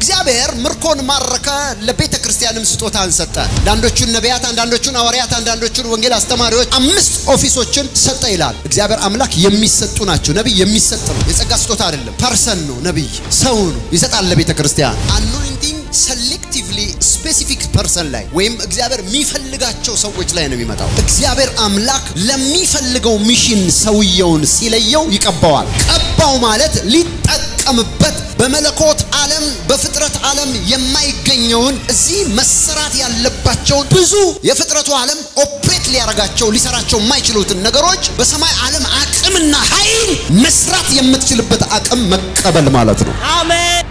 እግዚአብሔር ምርኮን ማረከ፣ ለቤተ ክርስቲያንም ስጦታን ሰጠ። አንዳንዶቹን ነቢያት፣ አንዳንዶቹን ሐዋርያት፣ አንዳንዶቹን ወንጌል አስተማሪዎች አምስት ኦፊሶችን ሰጠ ይላል። እግዚአብሔር አምላክ የሚሰጡ ናቸው። ነቢይ የሚሰጥ ነው፣ የጸጋ ስጦታ አይደለም። ፐርሰን ነው ነቢይ፣ ሰው ነው፣ ይሰጣል ለቤተ ክርስቲያን አኖይንቲንግ ሰሌክቲቭሊ ስፔሲፊክ ፐርሰን ላይ ወይም እግዚአብሔር የሚፈልጋቸው ሰዎች ላይ ነው የሚመጣው። እግዚአብሔር አምላክ ለሚፈልገው ሚሽን ሰውየውን ሲለየው ይቀባዋል። ቀባው ማለት ሊጠቀምበት በመለኮት ዓለም በፍጥረት ዓለም የማይገኘውን እዚህ መሰራት ያለባቸውን ብዙ የፍጥረቱ ዓለም ኦፕሬት ሊያረጋቸው ሊሰራቸው የማይችሉትን ነገሮች በሰማይ ዓለም አቅምና ኃይል መስራት የምትችልበት አቅም መቀበል ማለት ነው። አሜን።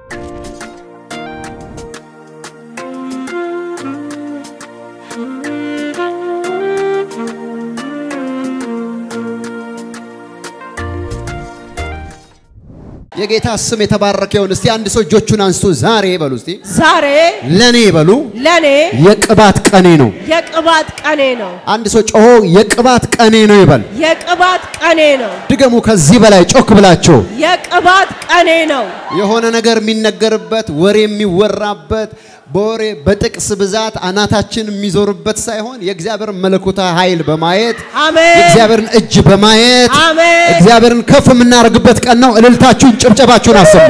የጌታ ስም የተባረከ ይሁን። እስቲ አንድ ሰው እጆቹን አንስቶ ዛሬ በሉ እስቲ ዛሬ ለኔ በሉ ለኔ የቅባት ቀኔ ነው። የቅባት ቀኔ ነው። አንድ ሰው ጮሆ የቅባት ቀኔ ነው ይበል። የቅባት ቀኔ ነው። ድገሙ ከዚህ በላይ ጮክ ብላችሁ። የቅባት ቀኔ ነው። የሆነ ነገር የሚነገርበት ወሬ የሚወራበት በወሬ በጥቅስ ብዛት አናታችን የሚዞርበት ሳይሆን የእግዚአብሔር መለኮታዊ ኃይል በማየት አሜን። የእግዚአብሔርን እጅ በማየት አሜን። እግዚአብሔርን ከፍ የምናደርግበት ቀን ነው። እልልታችሁን፣ ጭብጨባችሁን አሰሙ።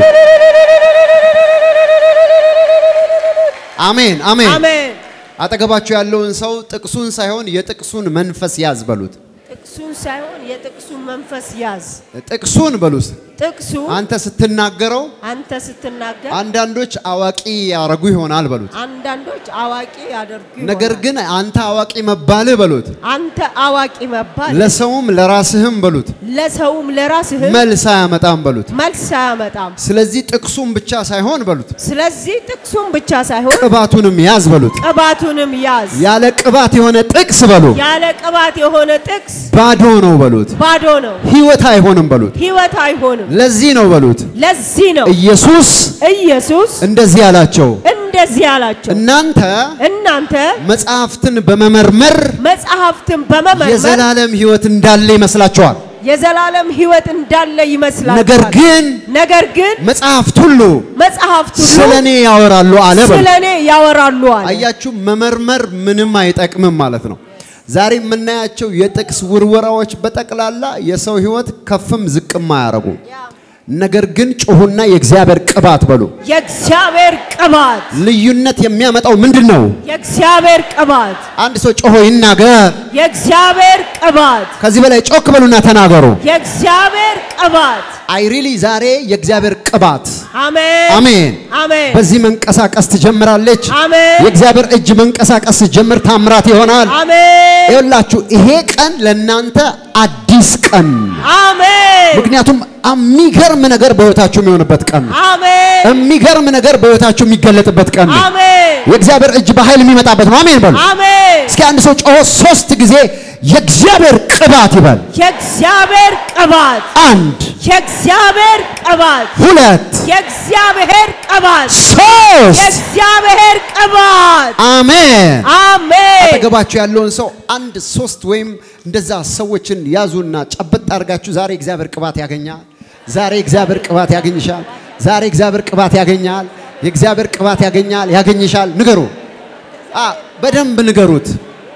አሜን አሜን። አሜን። አጠገባችሁ ያለውን ሰው ጥቅሱን ሳይሆን የጥቅሱን መንፈስ ያዝ በሉት። ጥቅሱን ሳይሆን የጥቅሱን መንፈስ ያዝ። ጥቅሱን በሉት። ጥቅሱ አንተ ስትናገረው አንተ ስትናገር አንዳንዶች አዋቂ ያረጉ ይሆናል በሉት። አንዳንዶች አዋቂ ያደርጉ ነገር ይሆናል። ግን አንተ አዋቂ መባልህ በሉት አንተ አዋቂ መባል ለሰውም ለራስህም በሉት ለሰውም ለራስህም መልስ አያመጣም በሉት። መልስ አያመጣም። ስለዚህ ጥቅሱን ብቻ ሳይሆን በሉት ስለዚህ ጥቅሱን ብቻ ሳይሆን ቅባቱንም ያዝ በሉት። ቅባቱንም ያዝ። ያለ ቅባት የሆነ ጥቅስ በሉ ያለ ቅባት የሆነ ጥቅስ ባዶ ነው በሉት። ባዶ ነው፣ ህይወት አይሆንም በሉት። ህይወት አይሆንም። ለዚህ ነው በሉት ለዚህ ነው ኢየሱስ ኢየሱስ እንደዚህ አላቸው፣ እንደዚህ አላቸው፣ እናንተ እናንተ መጽሐፍትን በመመርመር መጽሐፍትን በመመርመር የዘላለም ህይወት እንዳለ ይመስላችኋል። የዘላለም ህይወት እንዳለ ይመስላል። ነገር ግን ነገር ግን መጽሐፍት ሁሉ መጽሐፍት ስለ ሁሉ እኔ ያወራሉ አለ በሉ። ስለ እኔ ያወራሉ አለ። አያችሁ፣ መመርመር ምንም አይጠቅምም ማለት ነው። ዛሬ የምናያቸው የጥቅስ ውርወራዎች በጠቅላላ የሰው ህይወት ከፍም ዝቅም አያረጉ። ነገር ግን ጩሁና የእግዚአብሔር ቅባት በሉ። የእግዚአብሔር ቅባት ልዩነት የሚያመጣው ምንድን ነው? የእግዚአብሔር ቅባት አንድ ሰው ጮሆ ይናገር። የእግዚአብሔር ቅባት ከዚህ በላይ ጮክ በሉና ተናገሩ። የእግዚአብሔር ቅባት አይ ሪሊ ዛሬ የእግዚአብሔር ቅባት አሜን አሜን አሜን በዚህ መንቀሳቀስ ትጀምራለች። አሜን የእግዚአብሔር እጅ መንቀሳቀስ ሲጀምር ታምራት ይሆናል። አሜን ይኸውላችሁ ይሄ ቀን ለእናንተ አዲስ ቀን አሜን ምክንያቱም የሚገርም ነገር በህይወታችሁ የሚሆንበት ቀን ነው። አሜን የሚገርም ነገር በህይወታችሁ የሚገለጥበት ቀን ነው። አሜን የእግዚአብሔር እጅ በኃይል የሚመጣበት ነው። አሜን በሉ። አሜን እስኪ አንድ ሰው ጮሆ ሶስት ጊዜ የእግዚአብሔር ቅባት ይበል። የእግዚአብሔር ቅባት አንድ፣ የእግዚአብሔር ቅባት ሁለት፣ የእግዚአብሔር ቅባት ሶስት። የእግዚአብሔር ቅባት አሜን። አሜን አጠገባችሁ ያለውን ሰው አንድ ሶስት ወይም እንደዛ ሰዎችን ያዙና ጨበጥ አድርጋችሁ ዛሬ እግዚአብሔር ቅባት ያገኛል። ዛሬ እግዚአብሔር ቅባት ያገኝሻል። ዛሬ እግዚአብሔር ቅባት ያገኛል። የእግዚአብሔር ቅባት ያገኛል፣ ያገኝሻል። ንገሩ። አ በደንብ ንገሩት።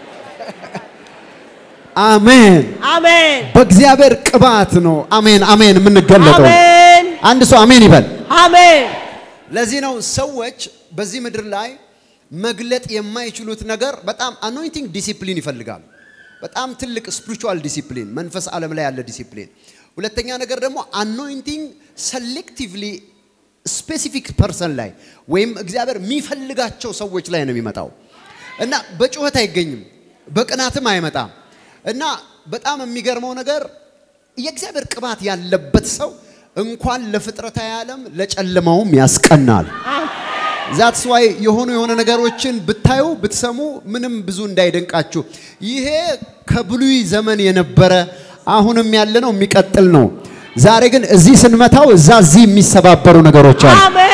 አሜን። አሜን በእግዚአብሔር ቅባት ነው አሜን አሜን የምንገለጠው። አሜን አንድ ሰው አሜን ይበል። አሜን ለዚህ ነው ሰዎች በዚህ ምድር ላይ መግለጥ የማይችሉት ነገር በጣም አኖይንቲንግ ዲሲፕሊን ይፈልጋሉ። በጣም ትልቅ ስፒሪቹዋል ዲሲፕሊን፣ መንፈስ ዓለም ላይ ያለ ዲሲፕሊን። ሁለተኛ ነገር ደግሞ አኖይንቲንግ ሰሌክቲቭሊ ስፔሲፊክ ፐርሰን ላይ ወይም እግዚአብሔር የሚፈልጋቸው ሰዎች ላይ ነው የሚመጣው እና በጩኸት አይገኝም፣ በቅናትም አይመጣም እና በጣም የሚገርመው ነገር የእግዚአብሔር ቅባት ያለበት ሰው እንኳን ለፍጥረታዊ ዓለም ለጨለማውም ያስቀናል። ዛትስ ዋይ የሆኑ የሆነ ነገሮችን ብታዩ ብትሰሙ ምንም ብዙ እንዳይደንቃችሁ። ይሄ ከብሉይ ዘመን የነበረ አሁንም ያለ ነው፣ የሚቀጥል ነው። ዛሬ ግን እዚህ ስንመታው እዛ እዚህ የሚሰባበሩ ነገሮች አሉ። አሜን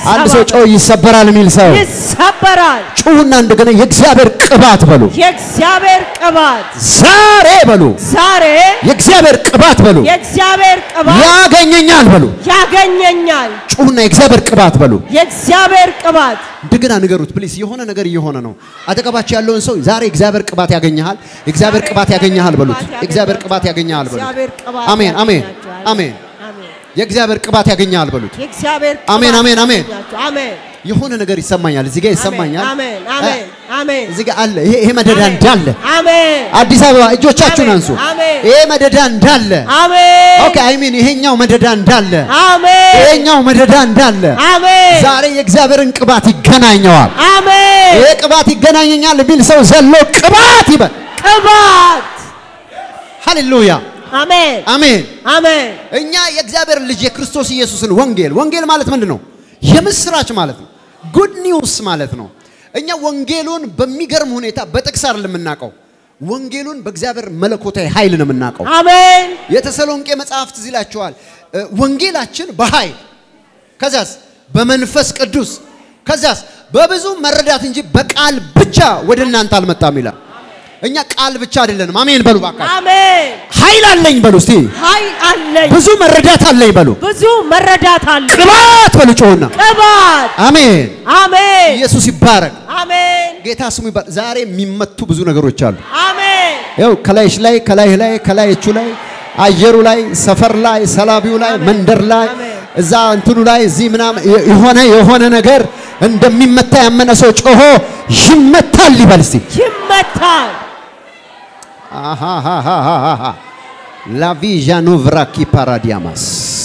አንድ ሰው ጮህ ይሰበራል የሚል ሰው ይሰበራል። ጩሁና እንደገና የእግዚአብሔር ቅባት በሉ የእግዚአብሔር ቅባት ዛሬ በሉ ዛሬ የእግዚአብሔር ቅባት በሉ የእግዚአብሔር ቅባት ያገኘኛል በሉ ያገኘኛል። ጩሁና የእግዚአብሔር ቅባት በሉ የእግዚአብሔር ቅባት እንደገና ንገሩት ፕሊስ። የሆነ ነገር እየሆነ ነው። አጠገባቸው ያለውን ሰው ዛሬ እግዚአብሔር ቅባት ያገኘሃል፣ እግዚአብሔር ቅባት ያገኘሃል በሉት። እግዚአብሔር ቅባት ያገኘሃል በሉት። እግዚአብሔር ቅባት አሜን አሜን ያገኛችኋል። አሜን። አሜን። የእግዚአብሔር ቅባት ያገኘሃል በሉት። የእግዚአብሔር አሜን፣ ቅባት አሜን፣ አሜን። ያገኛችኋል። አሜን የሆነ ነገር ይሰማኛል፣ እዚህ ጋር ይሰማኛል። አሜን አሜን አሜን እዚህ ጋር አለ። ይሄ ይሄ መደዳ አሜን። እንዳለ አሜን አዲስ አበባ እጆቻችሁን አሜን፣ አንሱ። አሜን። ይሄ መደዳ እንዳለ አሜን ኦኬ አይ ሚን ይሄኛው መደዳ እንዳለ አሜን ይሄኛው መደዳ እንዳለ አሜን ዛሬ የእግዚአብሔርን ቅባት ይገናኘዋል። አሜን ይሄ ቅባት ይገናኘኛል የሚል ሰው ዘሎ ቅባት ይበል። ቅባት ሃሌሉያ አሜን አሜን። አሜን እኛ የእግዚአብሔር ልጅ የክርስቶስ ኢየሱስን ወንጌል ወንጌል ማለት ምንድን ነው? የምስራች ማለት ነው። ጉድ ኒውስ ማለት ነው። እኛ ወንጌሉን በሚገርም ሁኔታ በጥቅስ አይደለም የምናውቀው። ወንጌሉን በእግዚአብሔር መለኮታዊ ኃይል ነው የምናውቀው። አሜን የተሰሎንቄ መጽሐፍት ትዝ ይላችኋል። እ፣ ወንጌላችን በኃይል ከዛስ በመንፈስ ቅዱስ ከዛስ በብዙ መረዳት እንጂ በቃል ብቻ ወደ እናንተ አልመጣም ይላል። እኛ ቃል ብቻ አይደለንም። አሜን በሉ ባካ። አሜን ኃይል አለኝ በሉ እስቲ። ኃይል አለኝ ብዙ መረዳት አለኝ በሉ። ብዙ መረዳት አለኝ ቅባት በሉ ጮሁና። ቅባት አሜን። አሜን ኢየሱስ ይባረክ። አሜን ጌታ ስሙ ይባረክ። ዛሬ የሚመቱ ብዙ ነገሮች አሉ። አሜን ያው ከላይሽ ላይ ከላይህ ላይ ከላይቹ ላይ አየሩ ላይ ሰፈር ላይ ሰላቢው ላይ አሜን። መንደር ላይ አሜን። እዛ እንትኑ ላይ እዚህ ምናምን የ- የሆነ የሆነ ነገር እንደሚመታ ያመነ ሰው ጮሆ ይመታል ይበል እስቲ። ይመታል አሃሃሃሃሃ ላቪዣኑ ቭራኪ ፓራዲያማስ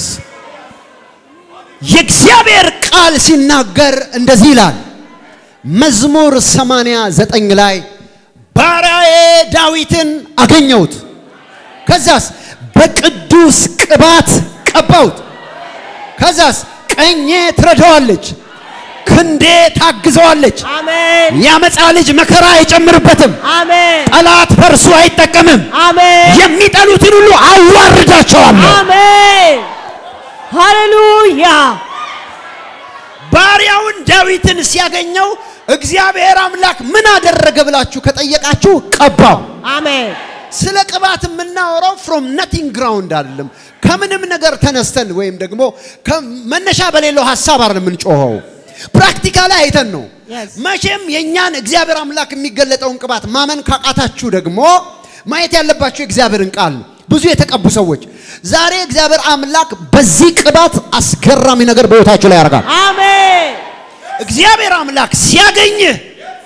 የእግዚአብሔር ቃል ሲናገር እንደዚህ ይላል። መዝሙር 89 ላይ ባሪያዬ ዳዊትን አገኘሁት፣ ከዛስ በቅዱስ ቅባት ቀባሁት፣ ከዛስ ቀኜ ትረዳዋለች፣ ክንዴ ታግዘዋለች። አሜን የአመፃ ልጅ መከራ አይጨምርበትም፣ አሜን ጠላት በእርሱ አይጠቀምም። አሜን የሚጠሉትን ሁሉ አዋርዳቸዋለሁ። አሜን ሃሌሉያ ባሪያውን ዳዊትን ሲያገኘው እግዚአብሔር አምላክ ምን አደረገ ብላችሁ ከጠየቃችሁ ቀባው። አሜን ስለ ቅባት የምናወራው ፍሮም ነቲንግ ግራውንድ አይደለም። ከምንም ነገር ተነስተን ወይም ደግሞ መነሻ በሌለው ሀሳብ አይደለም የምንጮኸው። ፕራክቲካሊ አይተን ነው። Yes. መቼም የእኛን እግዚአብሔር አምላክ የሚገለጠውን ቅባት ማመን ካቃታችሁ ደግሞ ማየት ያለባችሁ የእግዚአብሔርን ቃል ነው። ብዙ የተቀቡ ሰዎች ዛሬ እግዚአብሔር አምላክ በዚህ ቅባት አስገራሚ ነገር በሕይወታችሁ ላይ ያደርጋል። አሜን እግዚአብሔር አምላክ ሲያገኝህ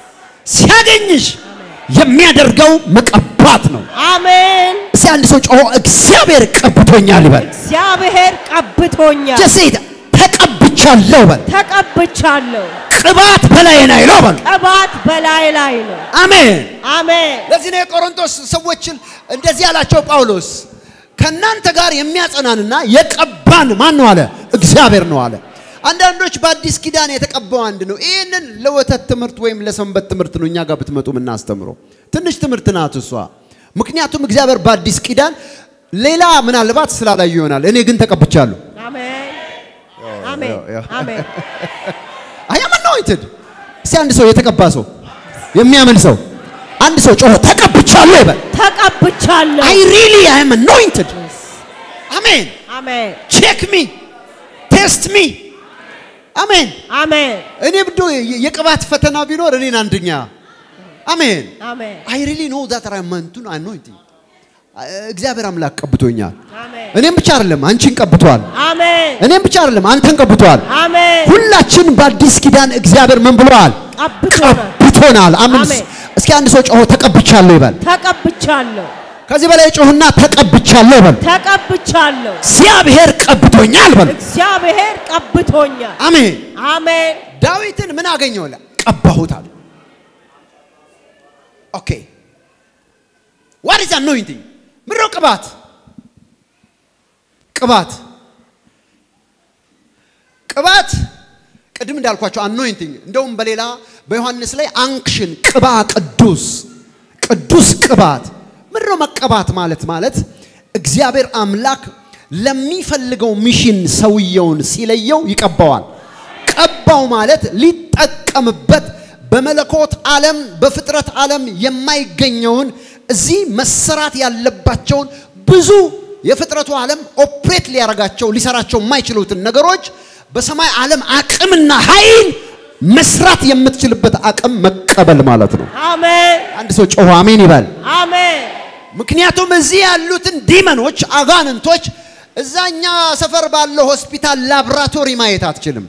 ሲያገኝሽ የሚያደርገው መቀባት ነው። አሜን እስቲ አንድ ሰው ጮሆ እግዚአብሔር ቀብቶኛል ይበል። እግዚአብሔር ቀብቶኛል ጀሴት ተቀብቻለሁ በል። ተቀብቻለሁ ቅባት በላይ ላይ ነው በል። ቅባት በላይ ላይ ነው አሜን። አሜን ለዚህ ነው የቆሮንቶስ ሰዎችን እንደዚህ ያላቸው ጳውሎስ ከእናንተ ጋር የሚያጸናንና የቀባን ማን ነው አለ? እግዚአብሔር ነው አለ። አንዳንዶች በአዲስ ኪዳን የተቀባው አንድ ነው። ይህንን ለወተት ትምህርት ወይም ለሰንበት ትምህርት ነው እኛ ጋር ብትመጡ የምናስተምረው። ትንሽ ትምህርት ናት እሷ። ምክንያቱም እግዚአብሔር በአዲስ ኪዳን ሌላ ምናልባት ስላላዩ ይሆናል። እኔ ግን ተቀብቻለሁ። አሜን አሜን ያው። አሜን አይ አም አኖይንትድ። እስቲ አንድ ሰው የተቀባ ሰው የሚያምን ሰው አንድ ሰው ጮሆ ተቀብቻለሁ ይበል። ተቀብቻለሁ አይ ሪሊ አይ አም አኖይንትድ። አሜን። አሜን ቼክ ሚ ቴስት ሚ አሜን። አሜን እኔ ብዶ የቅባት ፈተና ቢኖር እኔን አንደኛ አሜን። አሜን አይ ሪሊ ኖ ዛት አይ አም አኖይንቲንግ እግዚአብሔር አምላክ ቀብቶኛል። አሜን እኔም ብቻ አይደለም አንቺን ቀብቷል። አሜን እኔም ብቻ አይደለም አንተን ቀብቷል። አሜን ሁላችን በአዲስ ኪዳን እግዚአብሔር ምን ብለዋል? ቀብቶናል ቀብቶናል። አሜን። አሜን። እስኪ አንድ ሰው ጮሆ ተቀብቻለሁ ይበል። ተቀብቻለሁ ከዚህ በላይ ጮህና ተቀብቻለሁ ይበል። ተቀብቻለሁ እግዚአብሔር ቀብቶኛል በል። እግዚአብሔር ቀብቶኛል አሜን። አሜን ዳዊትን ምን አገኘው? ለ ቀባሁት አለ። ኦኬ ዋት ኢዝ አኖይንቲንግ? ምንድነው ቅባት? ቅባት ቅባት ቅድም እንዳልኳቸው አኖይንቲንግ፣ እንደውም በሌላ በዮሐንስ ላይ አንክሽን ቅባ ቅዱስ ቅዱስ ቅባት ምንድነው መቀባት ማለት ማለት እግዚአብሔር አምላክ ለሚፈልገው ሚሽን ሰውየውን ሲለየው ይቀባዋል። ቀባው ማለት ሊጠቀምበት በመለኮት ዓለም በፍጥረት ዓለም የማይገኘውን እዚህ መሰራት ያለባቸውን ብዙ የፍጥረቱ ዓለም ኦፕሬት ሊያረጋቸው ሊሰራቸው የማይችሉትን ነገሮች በሰማይ ዓለም አቅምና ኃይል መስራት የምትችልበት አቅም መቀበል ማለት ነው። አሜን አንድ ሰው ጮሆ አሜን ይበል። አሜን ምክንያቱም እዚህ ያሉትን ዲመኖች አጋንንቶች እዛኛ ሰፈር ባለው ሆስፒታል ላብራቶሪ ማየት አትችልም።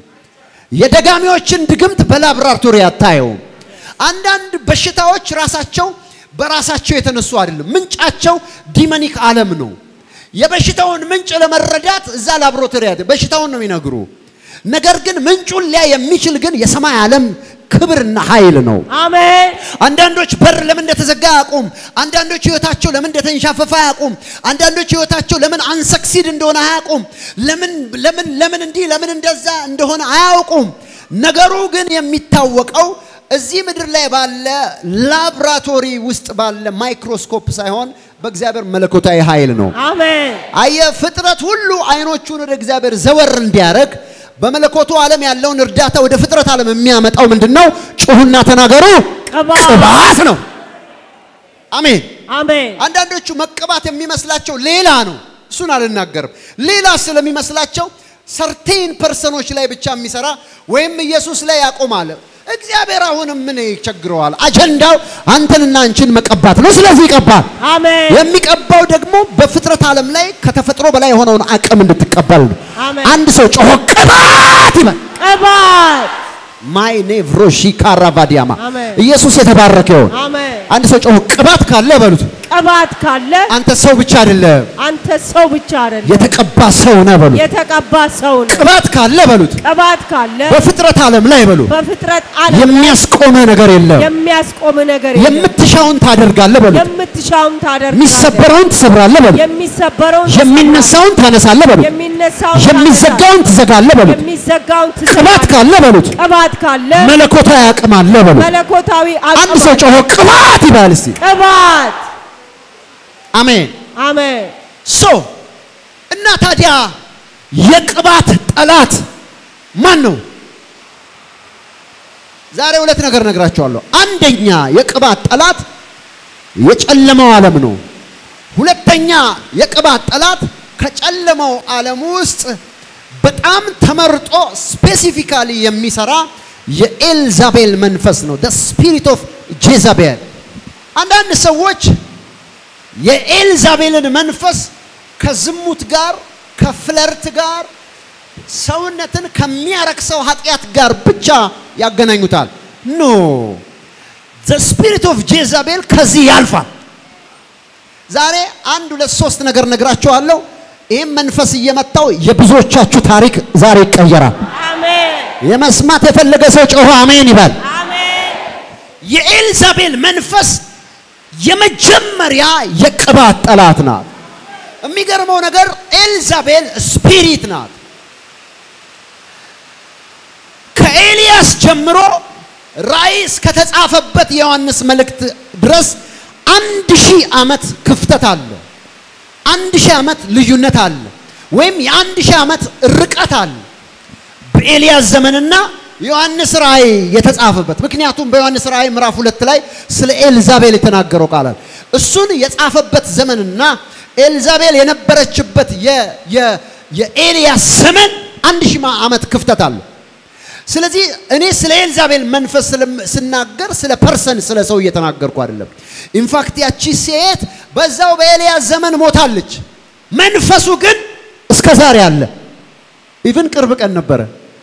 የደጋሚዎችን ድግምት በላብራቶሪ አታየውም። አንዳንድ በሽታዎች ራሳቸው በራሳቸው የተነሱ አይደለም፣ ምንጫቸው ዲመኒክ ዓለም ነው። የበሽታውን ምንጭ ለመረዳት እዛ ላብራቶሪ አይደለም፣ በሽታውን ነው የሚነግሩ። ነገር ግን ምንጩን ሊያ የሚችል ግን የሰማይ ዓለም ክብርና ኃይል ነው። አሜን አንዳንዶች በር ለምን እንደተዘጋ አያውቁም። አንዳንዶች ህይወታቸው ለምን እንደተንሻፈፈ አያውቁም። አንዳንዶች ህይወታቸው ለምን አንሰክሲድ እንደሆነ አያውቁም። ለምን ለምን ለምን እንዲህ ለምን እንደዛ እንደሆነ አያውቁም። ነገሩ ግን የሚታወቀው እዚህ ምድር ላይ ባለ ላብራቶሪ ውስጥ ባለ ማይክሮስኮፕ ሳይሆን በእግዚአብሔር መለኮታዊ ኃይል ነው። አሜን አየ ፍጥረት ሁሉ አይኖቹን ወደ እግዚአብሔር ዘወር እንዲያደርግ በመለኮቱ ዓለም ያለውን እርዳታ ወደ ፍጥረት ዓለም የሚያመጣው ምንድን ነው? ጩሁና ተናገሩ። ቅባት ቅባት ነው። አሜን። አሜን አንዳንዶቹ መቀባት የሚመስላቸው ሌላ ነው። እሱን አልናገርም። ሌላ ስለሚመስላቸው ሰርቴን ፐርሰኖች ላይ ብቻ የሚሰራ ወይም ኢየሱስ ላይ ያቆማል። እግዚአብሔር አሁንም ምን ይቸግረዋል? አጀንዳው አንተንና አንቺን መቀባት ነው። ስለዚህ ይቀባል። አሜን የሚቀባው ደግሞ በፍጥረት ዓለም ላይ ከተፈጥሮ በላይ የሆነውን አቅም እንድትቀበል ነው። አሜን። አንድ ሰው ጮሆ ቅባት ይበል። ቅባት ማይ ኔቭሮሺ ካራቫዲያማ አሜን። ኢየሱስ የተባረከ ይሁን። አሜን አንድ ሰው ጮሆ ቅባት ካለ በሉት። ቅባት ካለ አንተ ሰው ብቻ አይደለም አንተ ሰው ብቻ አይደለም የተቀባ ሰው ነህ በሉት። የተቀባ ሰው ነው። ቅባት ካለ በሉት። ቅባት ካለ በፍጥረት ዓለም ላይ በሉ በፍጥረት ዓለም ላይ የሚያስቆመ ነገር የለም። የሚያስቆም ነገር የለም። የምትሻውን ታደርጋለህ በሉት። የምትሻውን ታደርጋለህ። የሚሰበረውን ትሰብራለህ በሉት። የሚሰበረውን የሚነሳውን ታነሳለህ በሉት። የሚነሳውን የሚዘጋውን ትዘጋለህ በሉት። የሚዘጋውን ቅባት ትዘጋለህ። ካለ በሉት ቅባት ካለ መለኮታዊ አቅም አለ በሉት። መለኮታዊ አንድ አቅም ሰው አለ። ጮሆ ቅባት ይባል እስቲ። ቅባት አሜን። አሜን ሶ እና ታዲያ የቅባት ጠላት ማን ነው? ዛሬ ሁለት ነገር ነግራቸዋለሁ። አንደኛ የቅባት ጠላት የጨለማው ዓለም ነው። ሁለተኛ የቅባት ጠላት ከጨለማው ዓለም ውስጥ በጣም ተመርጦ ስፔሲፊካሊ የሚሰራ የኤልዛቤል መንፈስ ነው። ደ ስፒሪት ኦፍ ጄዛቤል። አንዳንድ ሰዎች የኤልዛቤልን መንፈስ ከዝሙት ጋር ከፍለርት ጋር ሰውነትን ከሚያረክሰው ኃጢአት ጋር ብቻ ያገናኙታል። ኖ ዘ ስፒሪት ኦፍ ጄዛቤል ከዚህ ያልፋል። ዛሬ አንድ ሁለት ሶስት ነገር ነግራችኋለሁ። ይህም መንፈስ እየመታው የብዙዎቻችሁ ታሪክ ዛሬ ይቀየራል። አሜን የመስማት የፈለገ ሰው ጮሆ አሜን ይበል። አሜን የኤልዛቤል መንፈስ የመጀመሪያ የቅባት ጠላት ናት። የሚገርመው ነገር ኤልዛቤል ስፒሪት ናት። ከኤልያስ ጀምሮ ራእይ እስከተጻፈበት የዮሐንስ መልእክት ድረስ አንድ ሺህ ዓመት ክፍተት አለ። አንድ ሺህ ዓመት ልዩነት አለ፣ ወይም የአንድ ሺህ ዓመት ርቀት አለ በኤልያስ ዘመንና ዮሐንስ ራእይ የተጻፈበት። ምክንያቱም በዮሐንስ ራእይ ምዕራፍ ሁለት ላይ ስለ ኤልዛቤል የተናገረው ቃላል እሱን የጻፈበት ዘመንና ኤልዛቤል የነበረችበት የ- የ- የኤልያስ ዘመን አንድ ሺህ ዓመት ክፍተት አለ። ስለዚህ እኔ ስለ ኤልዛቤል መንፈስ ስለም- ስናገር ስለ ፐርሰን ስለ ሰው እየተናገርኩ አይደለም። ኢንፋክት ያቺ ሴት በዛው በኤልያስ ዘመን ሞታለች። መንፈሱ ግን እስከ ዛሬ አለ። ኢቭን ቅርብ ቀን ነበረ።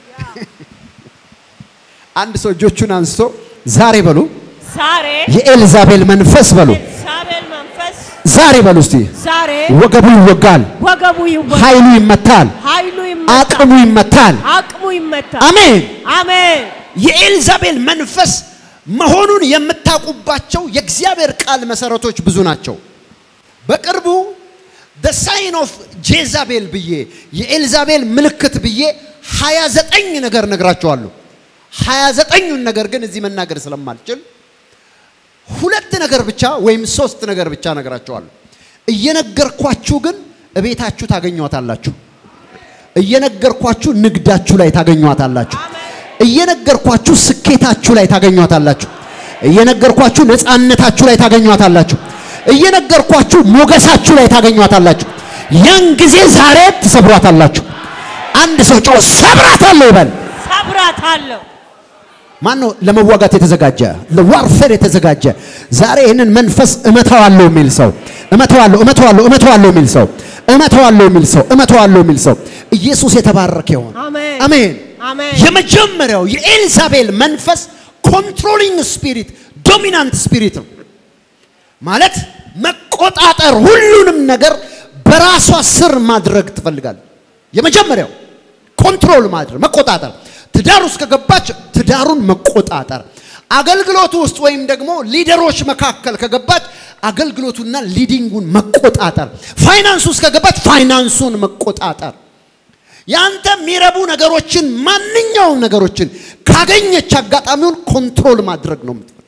አንድ ሰው እጆቹን አንስቶ ዛሬ በሉ ዛሬ የኤልዛቤል መንፈስ በሉ ኤልዛቤል መንፈስ ዛሬ በሉ እስቲ ዛሬ ወገቡ ይወጋል፣ ወገቡ ይወጋል፣ ኃይሉ ይመታል፣ ኃይሉ ይመታል፣ አቅሙ ይመታል። አቅሙ ይመታል። አሜን። አሜን የኤልዛቤል መንፈስ መሆኑን የምታውቁባቸው የእግዚአብሔር ቃል መሰረቶች ብዙ ናቸው። በቅርቡ the sign of ጄዛቤል ብዬ የኤልዛቤል ምልክት ብዬ 29 ነገር ነግራቸዋለሁ። 29ኙን ነገር ግን እዚህ መናገር ስለማልችል ሁለት ነገር ብቻ ወይም ሶስት ነገር ብቻ ነግራቸዋለሁ። እየነገርኳችሁ ግን እቤታችሁ ታገኟታላችሁ። እየነገርኳችሁ ንግዳችሁ ላይ ታገኟታላችሁ። እየነገርኳችሁ ስኬታችሁ ላይ ታገኟታላችሁ። እየነገርኳችሁ ነፃነታችሁ ላይ ታገኟታላችሁ። እየነገርኳችሁ ሞገሳችሁ ላይ ታገኟታላችሁ። ያን ጊዜ ዛሬ ትሰብሯታላችሁ። አንድ ሰው ጮህ ሰብራታለሁ ይበል። ሰብራታለሁ። ማን ነው ለመዋጋት የተዘጋጀ ለዋርፌር የተዘጋጀ ዛሬ ይህንን መንፈስ እመታዋለሁ የሚል ሰው እመታዋለሁ እመታዋለሁ እመታዋለሁ የሚል ሰው እመታዋለሁ የሚል ሰው እመታዋለሁ የሚል ሰው ኢየሱስ የተባረከ ይሁን። አሜን። አሜን። አሜን። የመጀመሪያው የኤልዛቤል መንፈስ ኮንትሮሊንግ ስፒሪት ዶሚናንት ስፒሪት ነው ማለት መቆጣጠር፣ ሁሉንም ነገር በራሷ ስር ማድረግ ትፈልጋለች። የመጀመሪያው ኮንትሮል ማድረግ መቆጣጠር፣ ትዳር ውስጥ ከገባች ትዳሩን መቆጣጠር፣ አገልግሎቱ ውስጥ ወይም ደግሞ ሊደሮች መካከል ከገባች አገልግሎቱና ሊዲንጉን መቆጣጠር፣ ፋይናንስ ውስጥ ከገባች ፋይናንሱን መቆጣጠር ያንተ የሚረቡ ነገሮችን ማንኛውም ነገሮችን ካገኘች አጋጣሚውን ኮንትሮል ማድረግ ነው የምትፈልገው።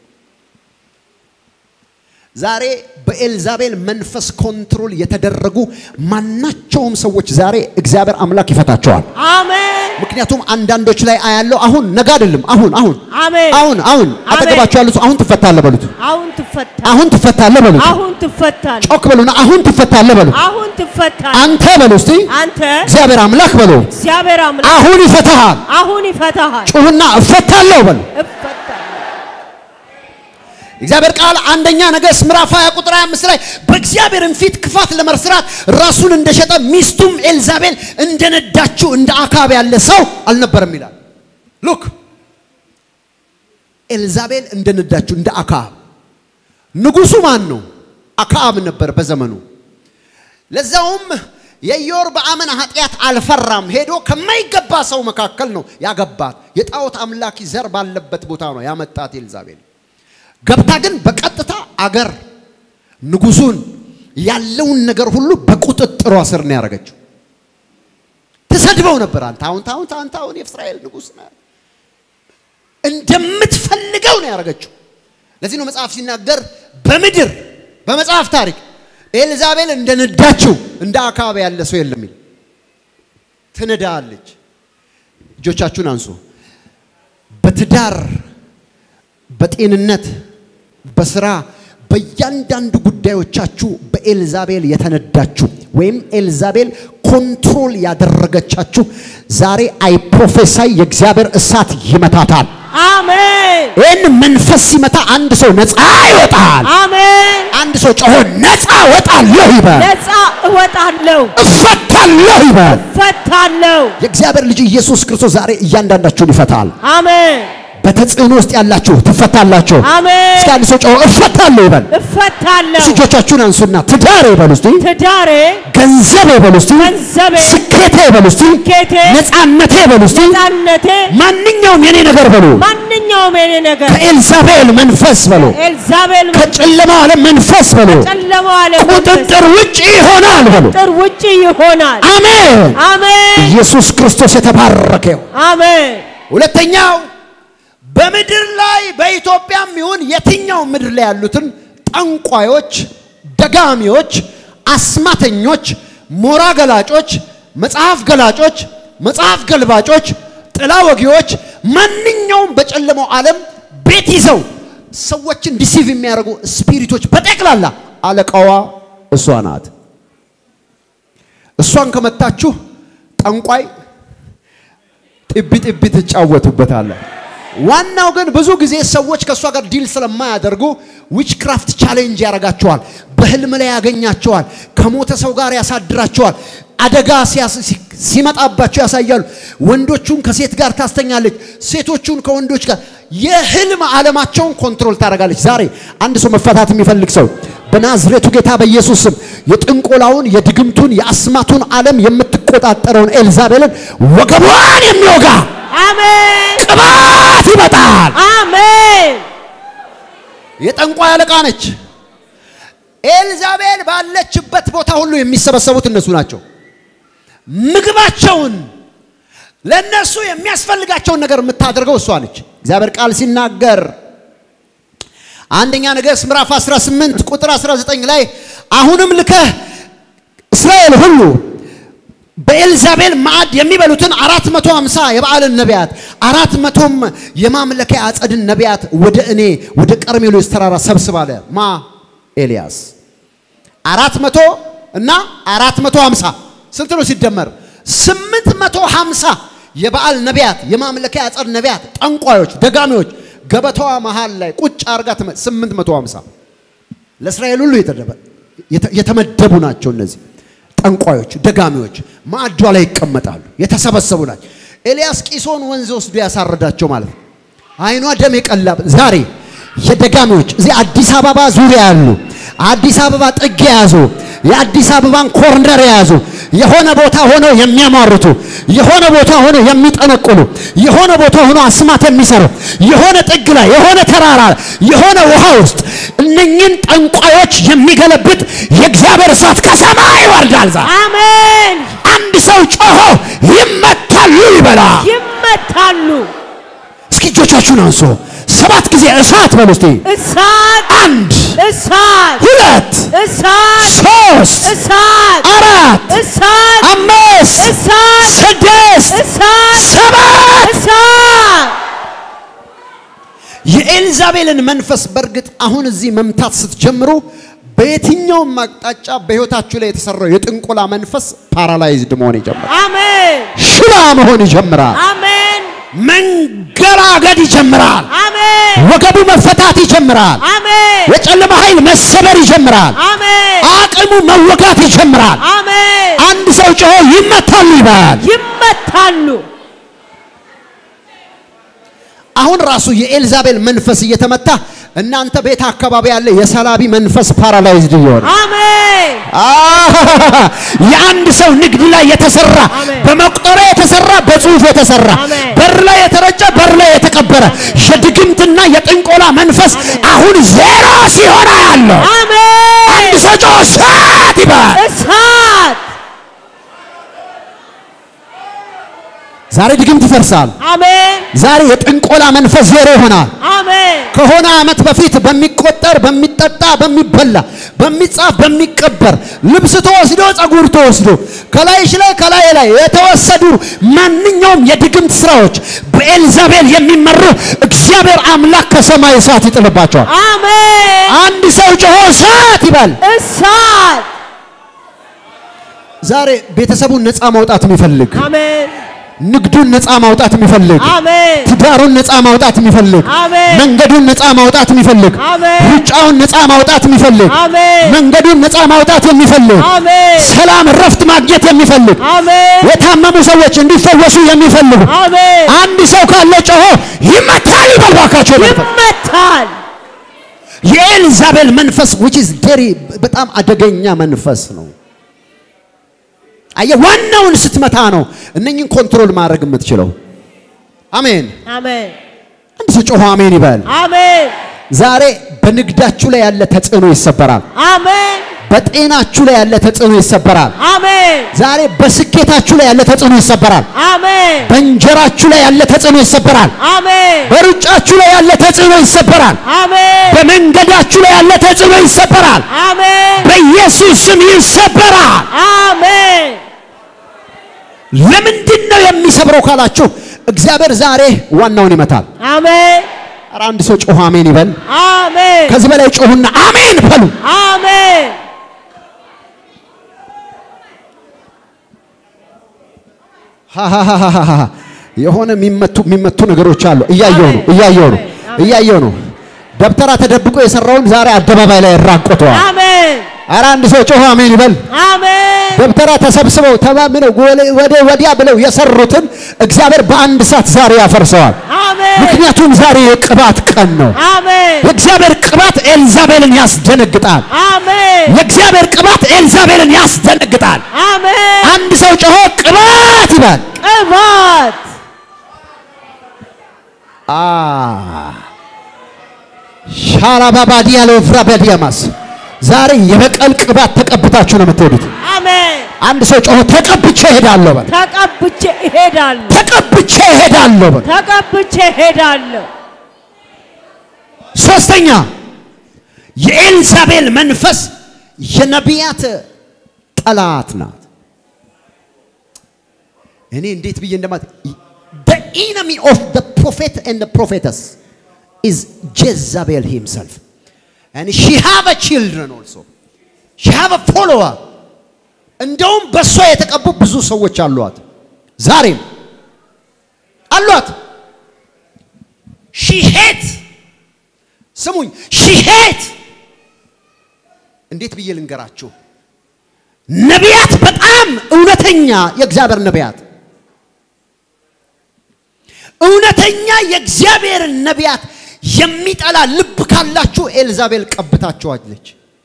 ዛሬ በኤልዛቤል መንፈስ ኮንትሮል የተደረጉ ማናቸውም ሰዎች ዛሬ እግዚአብሔር አምላክ ይፈታቸዋል። አሜን። ምክንያቱም አንዳንዶች ላይ አያለው አሁን ነገ አይደለም አሁን አሁን አሜን። አሁን አሁን አሜን። አጠገባቸው ያሉት አሁን ትፈታለህ በሉት። አሁን ትፈታ። አሁን ትፈታለህ በሉት። አሁን ትፈታል። ጮክ በሉና አሁን ትፈታለህ በሉት። አሁን ትፈታል። አንተ በሉ እስቲ አንተ እግዚአብሔር አምላክ በሉ እግዚአብሔር አምላክ አሁን ይፈታሃል። አሁን ይፈታሃል። ጩሁና እፈታለሁ በሉ። እፈታለሁ። እግዚአብሔር ቃል አንደኛ ነገሥት ምዕራፍ 20 ቁጥር 25 ላይ በእግዚአብሔርም ፊት ክፋት ለመስራት ራሱን እንደሸጠ ሚስቱም ኤልዛቤል እንደነዳችው እንደ አካብ ያለ ሰው አልነበረም ይላል። ሉክ ኤልዛቤል እንደነዳችው እንደ አካብ። ንጉሱ ማን ነው? አካብ ነበር በዘመኑ። ለዛውም የኢዮርብዓምን ኃጢአት አልፈራም። ሄዶ ከማይገባ ሰው መካከል ነው ያገባት። የጣዖት አምላኪ ዘር ባለበት ቦታ ነው ያመጣት ኤልዛቤል። ገብታ ግን በቀጥታ አገር ንጉሱን ያለውን ነገር ሁሉ በቁጥጥሯ ስር ነው ያደረገችው። ትሰድበው ነበር። አንተ አሁን አሁን አንተ አሁን የእስራኤል ንጉስ ነህ እንደምትፈልገው ነው ያደረገችው። ለዚህ ነው መጽሐፍ ሲናገር በምድር በመጽሐፍ ታሪክ ኤልዛቤል እንደነዳችው እንደ አካባቢ ያለ ሰው የለም ይል ትነዳለች። እጆቻችሁን አንሱ። በትዳር በጤንነት በስራ በእያንዳንዱ ጉዳዮቻችሁ በኤልዛቤል የተነዳችሁ ወይም ኤልዛቤል ኮንትሮል ያደረገቻችሁ ዛሬ አይ ፕሮፌሳይ የእግዚአብሔር እሳት ይመታታል። አሜን። ይህን መንፈስ ሲመታ አንድ ሰው ነፃ ይወጣል። አሜን። አንድ ሰው ጮሆ ነፃ ወጣለሁ ይበል፣ ነፃ እወጣለሁ፣ እፈታለሁ ይበል። እፈታለሁ። የእግዚአብሔር ልጅ ኢየሱስ ክርስቶስ ዛሬ እያንዳንዳችሁን ይፈታል። አሜን። በተጽዕኖ ውስጥ ያላችሁ ትፈታላችሁ። አሜን። እስኪ አንድ ሰው ጮሆ እፈታለሁ ይበል። እፈታለሁ። እስኪ እጆቻችሁን አንሱና ትዳሬ ይበሉ እስቲ፣ ትዳሬ፣ ገንዘቤ ይበሉ እስቲ፣ ገንዘቤ፣ ስኬቴ ይበሉ እስቲ፣ ስኬቴ፣ ነፃነቴ ይበሉ እስቲ፣ ነፃነቴ፣ ማንኛውም የኔ ነገር በሉ ማንኛውም የኔ ነገር ከኤልዛቤል መንፈስ በሉ ኤልዛቤል ከጨለማው ዓለም መንፈስ በሉ ጨለማው ዓለም ቁጥጥር ውጭ ይሆናል በሉ። ቁጥጥር ውጪ ይሆናል። አሜን። አሜን። ኢየሱስ ክርስቶስ የተባረከ ይሁን። አሜን። ሁለተኛው በምድር ላይ በኢትዮጵያም ይሁን የትኛው ምድር ላይ ያሉትን ጠንቋዮች፣ ደጋሚዎች፣ አስማተኞች፣ ሞራ ገላጮች፣ መጽሐፍ ገላጮች፣ መጽሐፍ ገልባጮች፣ ጥላ ወጊዎች፣ ማንኛውም በጨለማው ዓለም ቤት ይዘው ሰዎችን ዲሲቭ የሚያደርጉ ስፒሪቶች በጠቅላላ አለቃዋ እሷ ናት። እሷን ከመታችሁ ጠንቋይ ጥቢ ጥቢ ትጫወቱበታለ። ዋናው ግን ብዙ ጊዜ ሰዎች ከእሷ ጋር ዲል ስለማያደርጉ ዊች ክራፍት ቻሌንጅ ያደርጋቸዋል። በህልም ላይ ያገኛቸዋል። ከሞተ ሰው ጋር ያሳድራቸዋል። አደጋ ሲያስ- ሲ- ሲመጣባቸው ያሳያሉ። ወንዶቹን ከሴት ጋር ታስተኛለች፣ ሴቶቹን ከወንዶች ጋር የህልም ዓለማቸውን ኮንትሮል ታደርጋለች። ዛሬ አንድ ሰው መፈታት የሚፈልግ ሰው በናዝሬቱ ጌታ በኢየሱስ ስም የጥንቆላውን፣ የድግምቱን፣ የአስማቱን ዓለም የምትቆጣጠረውን ኤልዛቤልን ወገቧን የሚወጋ አሜን። ቅባት ይመጣል። አሜን። የጠንቋይ አለቃ ነች። ኤልዛቤል ባለችበት ቦታ ሁሉ የሚሰበሰቡት እነሱ ናቸው። ምግባቸውን ለእነሱ የሚያስፈልጋቸውን ነገር የምታደርገው እሷ ነች። እግዚአብሔር ቃል ሲናገር አንደኛ ነገሥት ምዕራፍ 18 ቁጥር 19 ላይ አሁንም ልከህ እስራኤል ሁሉ በኤልዛቤል ማዕድ የሚበሉትን አራት መቶ ሃምሳ የበዓልን ነቢያት አራት መቶም የማምለኪያ አጸድን ነቢያት ወደ እኔ ወደ ቀርሜሎስ ተራራ ሰብስብ አለ። ማ ኤልያስ አራት መቶ እና አራት መቶ ሃምሳ ስንት ነው ሲደመር? ስምንት መቶ ሃምሳ የበዓል ነቢያት የማምለኪያ አጸድ ነቢያት፣ ጠንቋዮች፣ ደጋሚዎች ገበታዋ መሃል ላይ ቁጭ አርጋ ስምንት መቶ ሃምሳ ለእስራኤል ሁሉ የተመደቡ ናቸው እነዚህ ጠንቋዮች፣ ደጋሚዎች ማዕዷ ላይ ይቀመጣሉ። የተሰበሰቡ ናቸው። ኤልያስ ቂሶን ወንዝ ወስዶ ያሳረዳቸው ማለት ነው። አይኗ ደም የቀላ ዛሬ የደጋሚዎች እዚህ አዲስ አበባ ዙሪያ ያሉ አዲስ አበባ ጥግ የያዙ የአዲስ አበባን ኮርነር የያዙ የሆነ ቦታ ሆነው የሚያሟርቱ የሆነ ቦታ ሆነው የሚጠነቁሉ የሆነ ቦታ ሆነው አስማት የሚሰሩ የሆነ ጥግ ላይ የሆነ ተራራ የሆነ ውሃ ውስጥ እነኝን ጠንቋዮች የሚገለብጥ የእግዚአብሔር እሳት ከሰማይ ይወርዳል። ዛ አሜን። አንድ ሰው ጮሆ ይመታሉ ይበላ። ይመታሉ። እስኪ እጆቻችሁን አንሶ ሰባት ጊዜ እሳት በሉ እስቲ። እሳት አንድ እሳት ሁለት እሳት ሶስት እሳት አራት እሳት አምስት እሳት ስድስት እሳት ሰባት እሳት የኤልዛቤልን መንፈስ በእርግጥ አሁን እዚህ መምታት ስትጀምሩ በየትኛውም አቅጣጫ በሕይወታችሁ ላይ የተሰራው የጥንቆላ መንፈስ ፓራላይዝድ መሆን ይጀምራል። አሜን ሽባ መሆን ይጀምራል። አሜን መንገራገድ ይጀምራል። አሜን ወገቡ መፈታት ይጀምራል። አሜን የጨለማ ኃይል መሰበር ይጀምራል። አሜን አቅሙ መወጋት ይጀምራል። አሜን አንድ ሰው ጮሆ ይመታሉ ይባል። ይመታሉ። አሁን ራሱ የኤልዛቤል መንፈስ እየተመታ እናንተ ቤት አካባቢ ያለ የሰላቢ መንፈስ ፓራላይዝድ እየሆነ አሜን አሃ! የአንድ ሰው ንግድ ላይ የተሰራ አሜን። በመቁጠሪያ የተሰራ በጽሁፍ የተሰራ አሜን። በር ላይ የተረጨ በር ላይ የተቀበረ የድግምትና የጥንቆላ መንፈስ አሜን። አሁን ዜሮ ሲሆን ያለው አሜን አንድ ሰው ጮሆ እሳት ይባል። እሳት ዛሬ ድግምት ይፈርሳል። አሜን ዛሬ የጥንቆላ መንፈስ ዜሮ ይሆናል። አሜን ከሆነ ዓመት በፊት በሚቆጠር በሚጠጣ በሚበላ በሚጻፍ በሚቀበር ልብስ ተወስዶ ጸጉር ተወስዶ ከላይሽ ላይ ከላይ ላይ የተወሰዱ ማንኛውም የድግምት ስራዎች በኤልዛቤል የሚመሩ እግዚአብሔር አምላክ ከሰማይ እሳት ይጥልባቸዋል። አሜን አንድ ሰው ጮሆ እሳት ይበል። እሳት ዛሬ ቤተሰቡን ነፃ ማውጣት የሚፈልግ አሜን ንግዱን ነፃ ማውጣት የሚፈልግ አሜን ትዳሩን ነፃ ማውጣት የሚፈልግ አሜን መንገዱን ነፃ ማውጣት የሚፈልግ አሜን ሩጫውን ነፃ ማውጣት የሚፈልግ አሜን መንገዱን ነፃ ማውጣት የሚፈልግ አሜን ሰላም ረፍት ማግኘት የሚፈልግ አሜን የታመሙ ሰዎች እንዲፈወሱ የሚፈልጉ አሜን አንድ ሰው ካለ ጮሆ ይመታል ይበል ባካቸው። መንፈስ ይመታል የኤልዛቤል መንፈስ which is very በጣም አደገኛ መንፈስ ነው። አየህ ዋናውን ስትመታ ነው እነኝን ኮንትሮል ማድረግ የምትችለው። አሜን። አሜን አንድ ሰው ጮሆ አሜን ይበል። አሜን ዛሬ በንግዳችሁ ላይ ያለ ተጽዕኖ ይሰበራል። አሜን በጤናችሁ ላይ ያለ ተጽዕኖ ይሰበራል። አሜን ዛሬ በስኬታችሁ ላይ ያለ ተጽዕኖ ይሰበራል። አሜን በእንጀራችሁ ላይ ያለ ተጽዕኖ ይሰበራል። አሜን በሩጫችሁ ላይ ያለ ተጽዕኖ ይሰበራል። አሜን በመንገዳችሁ ላይ ያለ ተጽዕኖ ይሰበራል። አሜን በኢየሱስ ስም ይሰበራል። አሜን ለምንድን ነው የሚሰብረው ካላችሁ እግዚአብሔር ዛሬ ዋናውን ይመታል። አሜን ኧረ አንድ ሰው ጮሁ አሜን ይበል። አሜን ከዚህ በላይ ጮሁና አሜን በሉ። አሜን ሃሃሃሃሃ። የሆነ የሚመቱ የሚመቱ ነገሮች አሉ። እያየው ነው እያየው ነው እያየው ነው። ደብተራ ተደብቆ የሰራውን ዛሬ አደባባይ ላይ ያራቆተዋል። አሜን ኧረ አንድ ሰው ጮሁ አሜን ይበል። አሜን ደብተራ ተሰብስበው ተማምነው ወለ- ወደ ወዲያ ብለው የሰሩትን እግዚአብሔር በአንድ ሰዓት ዛሬ ያፈርሰዋል። አሜን ምክንያቱም ዛሬ የቅባት ቀን ነው። አሜን የእግዚአብሔር ቅባት ኤልዛቤልን ያስደነግጣል። አሜን የእግዚአብሔር ቅባት ኤልዛቤልን ያስደነግጣል። አሜን አንድ ሰው ጮሆ ቅባት ይበል። ቅባት አ ሻራባባዲያ ለወፍራ በዲያማስ ዛሬ የበቀል ቅባት ተቀብታችሁ ነው የምትሄዱት። አሜን አንድ ሰው ጮሆ ተቀብቼ እሄዳለሁ በል። ተቀብቼ እሄዳለሁ ተቀብቼ እሄዳለሁ በል። ተቀብቼ እሄዳለሁ ሶስተኛ የኤልዛቤል መንፈስ የነቢያት ጠላት ናት። እኔ እንዴት ብዬ እንደማት the enemy of the prophet and the prophetess is Jezebel himself and she have a children also she have a follower እንደውም በእሷ የተቀቡ ብዙ ሰዎች አሏት ዛሬም አሏት ሺ ሄት ስሙኝ ሺ ሄት እንዴት ብዬ ልንገራችሁ ነቢያት በጣም እውነተኛ የእግዚአብሔር ነቢያት እውነተኛ የእግዚአብሔርን ነቢያት የሚጠላ ልብ ካላችሁ ኤልዛቤል ቀብታችኋለች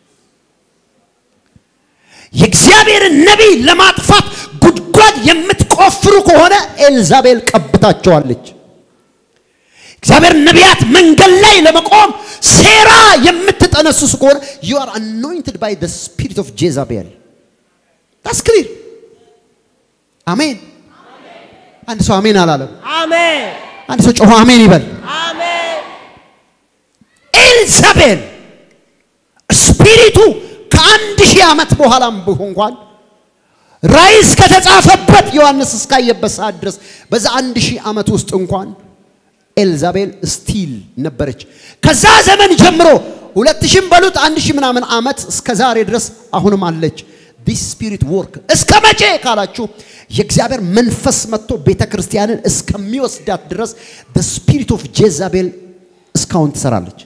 የእግዚአብሔርን ነቢይ ለማጥፋት ጉድጓድ የምትቆፍሩ ከሆነ ኤልዛቤል ቀብታቸዋለች እግዚአብሔር ነቢያት መንገድ ላይ ለመቆም ሴራ የምትጠነስሱ ከሆነ you are anointed by the spirit of Jezebel that's clear አሜን አንድ ሰው አሜን አላለም አሜን አንድ ሰው ጮሆ አሜን ይበል አሜን ኤልዛቤል ስፒሪቱ ከአንድ ሺህ ዓመት በኋላም ቢሆን እንኳን ራእይ እስከተጻፈበት ዮሐንስ እስካየበት ሰዓት ድረስ በዛ አንድ ሺህ ዓመት ውስጥ እንኳን ኤልዛቤል ስቲል ነበረች። ከዛ ዘመን ጀምሮ ሁለት ሺህም በሉት አንድ ሺህ ምናምን ዓመት እስከ ዛሬ ድረስ አሁንም አለች። ዲስ ስፒሪት ወርክ እስከ መቼ ካላችሁ የእግዚአብሔር መንፈስ መጥቶ ቤተ ክርስቲያንን እስከሚወስዳት ድረስ ስፒሪት ኦፍ ጄዛቤል እስካሁን ትሰራለች።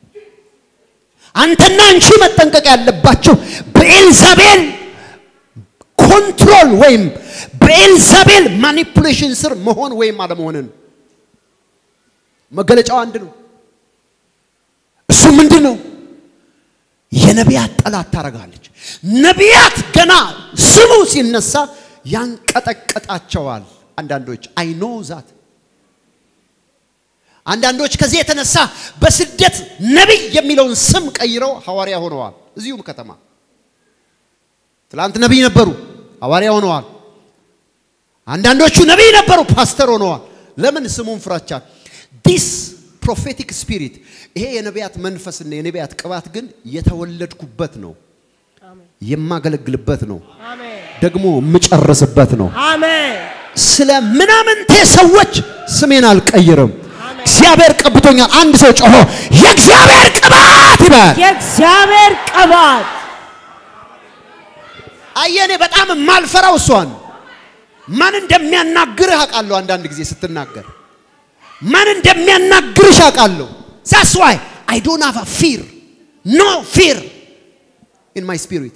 አንተና አንቺ መጠንቀቅ ያለባቸው በኤልዛቤል ኮንትሮል ወይም በኤልዛቤል ማኒፑሌሽን ስር መሆን ወይም አለመሆንን መገለጫው አንድ ነው። እሱ ምንድን ነው? የነቢያት ጠላት ታደርጋለች። ነቢያት ገና ስሙ ሲነሳ ያንቀጠቀጣቸዋል። አንዳንዶች አይ ኖ ዛት አንዳንዶች ከዚህ የተነሳ በስደት ነቢይ የሚለውን ስም ቀይረው ሐዋርያ ሆነዋል። እዚሁም ከተማ ትላንት ነቢይ ነበሩ፣ ሐዋርያ ሆነዋል። አንዳንዶቹ ነቢይ ነበሩ፣ ፓስተር ሆነዋል። ለምን? ስሙን ፍራቻ። ዲስ ፕሮፌቲክ ስፒሪት ይሄ የነቢያት መንፈስና የነቢያት ቅባት ግን የተወለድኩበት ነው፣ የማገለግልበት ነው፣ አሜን ደግሞ የምጨርስበት ነው። አሜን ስለ ምናምንቴ ሰዎች ስሜን አልቀይርም። እግዚአብሔር ቀብቶኛል። አንድ ሰው ጮሆ የእግዚአብሔር ቅባት ይበል። የእግዚአብሔር ቅባት አየኔ በጣም የማልፈራው እሷን ማን እንደሚያናግርህ አውቃለሁ። አንዳንድ ጊዜ ስትናገር ማን እንደሚያናግርሽ አውቃለሁ። ዛስ ዋይ አይ ዶንት ሃቭ ፊር ኖ ፊር ኢን ማይ ስፒሪት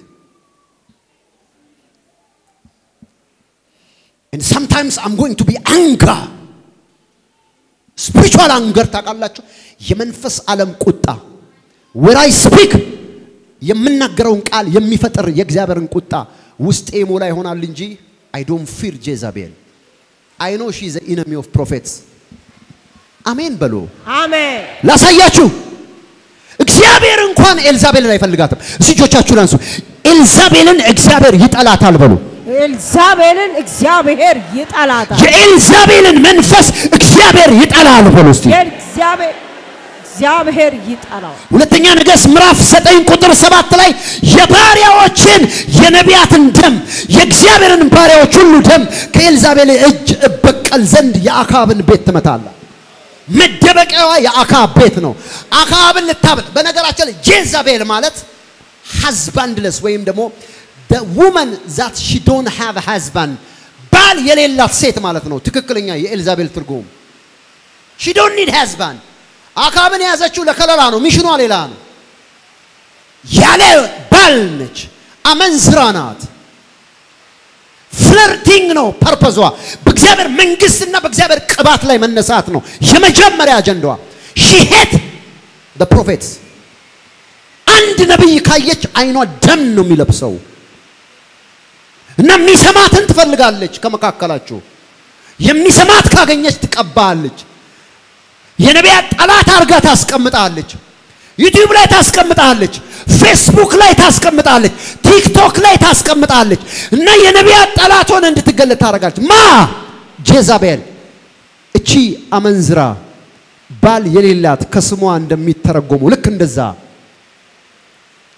and sometimes I'm going to be anger spiritual anger ታውቃላችሁ የመንፈስ ዓለም ቁጣ where I speak የምናገረውን ቃል የሚፈጥር የእግዚአብሔርን ቁጣ ውስጤ ሞላ ይሆናል እንጂ I don't fear Jezebel I know she is the enemy of prophets አሜን በሉ አሜን ላሳያችሁ እግዚአብሔር እንኳን ኤልዛቤልን አይፈልጋትም እስቲ እጆቻችሁን አንሱ ኤልዛቤልን እግዚአብሔር ይጠላታል በሉ ኤልዛቤልን እግዚአብሔር ይጠላታል። የኤልዛቤልን መንፈስ እግዚአብሔር ይጠላል በሉ እስቲ የእግዚአብሔር እግዚአብሔር ይጠላል። ሁለተኛ ነገሥት ምዕራፍ ዘጠኝ ቁጥር ሰባት ላይ የባሪያዎችን የነቢያትን ደም የእግዚአብሔርን ባሪያዎች ሁሉ ደም ከኤልዛቤል እጅ እበቀል ዘንድ የአካብን ቤት ትመታለህ። መደበቂያዋ የአካብ ቤት ነው። አካብን ልታብል በነገራችን ላይ ጄዛቤል ማለት ሃዝባንድለስ ወይም ደግሞ the woman that she don't have a husband ባል የሌላት ሴት ማለት ነው። ትክክለኛ የኤልዛቤል ትርጉም she don't need husband አካብን የያዘችው ለከለላ ነው። ሚሽኗ ሌላ ነው። ያለ ባል ነች። አመንዝራ ናት። ፍለርቲንግ ነው ፐርፐዟ። በእግዚአብሔር መንግስትና በእግዚአብሔር ቅባት ላይ መነሳት ነው የመጀመሪያ አጀንዳዋ። ሺ ሄት the prophets አንድ ነቢይ ካየች አይኗ ደም ነው የሚለብሰው እና የሚሰማትን ትፈልጋለች። ከመካከላችሁ የሚሰማት ካገኘች ትቀባለች። የነቢያት ጠላት አርጋ ታስቀምጣለች። ዩቲዩብ ላይ ታስቀምጣለች። ፌስቡክ ላይ ታስቀምጣለች። ቲክቶክ ላይ ታስቀምጣለች እና የነቢያት ጠላት ሆነ እንድትገለጥ ታደርጋለች። ማ ጄዛቤል እቺ አመንዝራ ባል የሌላት ከስሟ እንደሚተረጎሙ ልክ እንደዛ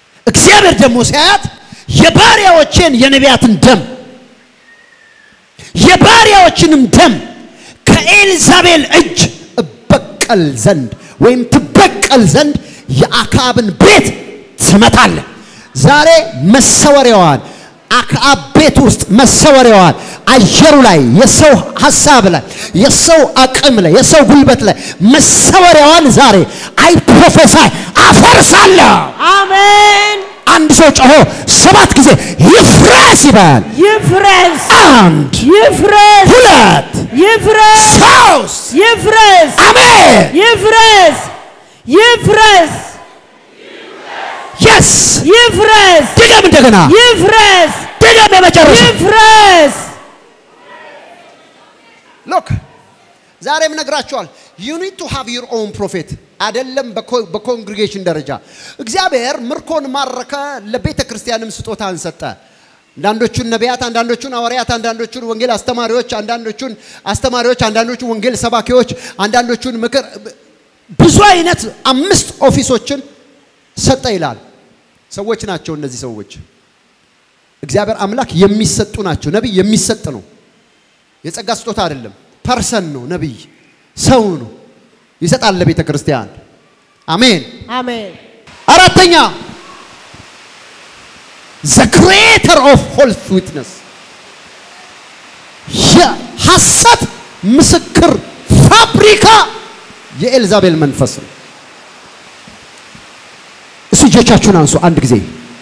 እግዚአብሔር ደግሞ ሲያያት የባሪያዎቼን የነቢያትን ደም የባሪያዎችንም ደም ከኤልዛቤል እጅ እበቀል ዘንድ ወይም ትበቀል ዘንድ የአክዓብን ቤት ትመታለህ። ዛሬ መሰወሪያዋን አክዓብ ቤት ውስጥ መሰወሪያዋን አየሩ ላይ የሰው ሀሳብ ላይ የሰው አቅም ላይ የሰው ጉልበት ላይ መሰወሪያዋን ዛሬ አይ ፕሮፌሳይ አፈርሳለሁ። አሜን። አንድ ሰው ጮሆ ሰባት ጊዜ ይፍረስ ይበል። ይፍረስ፣ አንድ ይፍረስ፣ ሁለት ይፍረስ፣ ሶስት ይፍረስ፣ አሜን ይፍረስ፣ ይፍረስ፣ የስ ይፍረስ፣ ድገም እንደገና ይፍረስ፣ ድገም የመጨረሻ ይፍረስ። ሎክ ዛሬም ነግራቸዋል ዩ ኒድ ቱ ሃቭ ዩር ኦን ፕሮፌት አይደለም በኮንግሪጌሽን ደረጃ እግዚአብሔር ምርኮን ማረከ ለቤተ ክርስቲያንም ስጦታን ሰጠ አንዳንዶቹን ነቢያት አንዳንዶቹን ሐዋርያት አንዳንዶቹን ወንጌል አስተማሪዎች አንዳንዶቹን አስተማሪዎች አንዳንዶቹን ወንጌል ሰባኪዎች አንዳንዶቹን ምክር ብዙ አይነት አምስት ኦፊሶችን ሰጠ ይላል ሰዎች ናቸው እነዚህ ሰዎች እግዚአብሔር አምላክ የሚሰጡ ናቸው ነቢይ የሚሰጥ ነው የጸጋ ስጦታ አይደለም። ፐርሰን ነው። ነቢይ ሰው ነው። ይሰጣል ለቤተ ክርስቲያን። አሜን። አሜን። አራተኛ ዘ ክሪኤተር ኦፍ ፎልስ ዊትነስ የሐሰት ምስክር ፋብሪካ የኤልዛቤል መንፈስ ነው። እሱ እጆቻችሁን አንሱ አንድ ጊዜ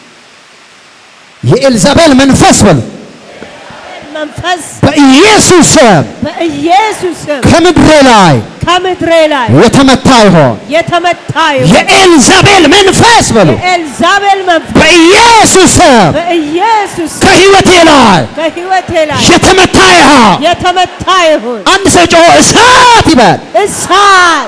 የኤልዛቤል መንፈስ በሉ መንፈስ በኢየሱስ ስም በኢየሱስ ስም ከምድሬ ላይ ከምድሬ ላይ የተመታ ይሆን። የተመታ ይሁን። የኤልዛቤል መንፈስ በሉ የኤልዛቤል መንፈስ በኢየሱስ ስም በኢየሱስ ስም ከህይወቴ ላይ ከህይወቴ ላይ የተመታ ይሆን። የተመታ ይሁን። አንድ ሰው ጮሆ እሳት ይበል። እሳት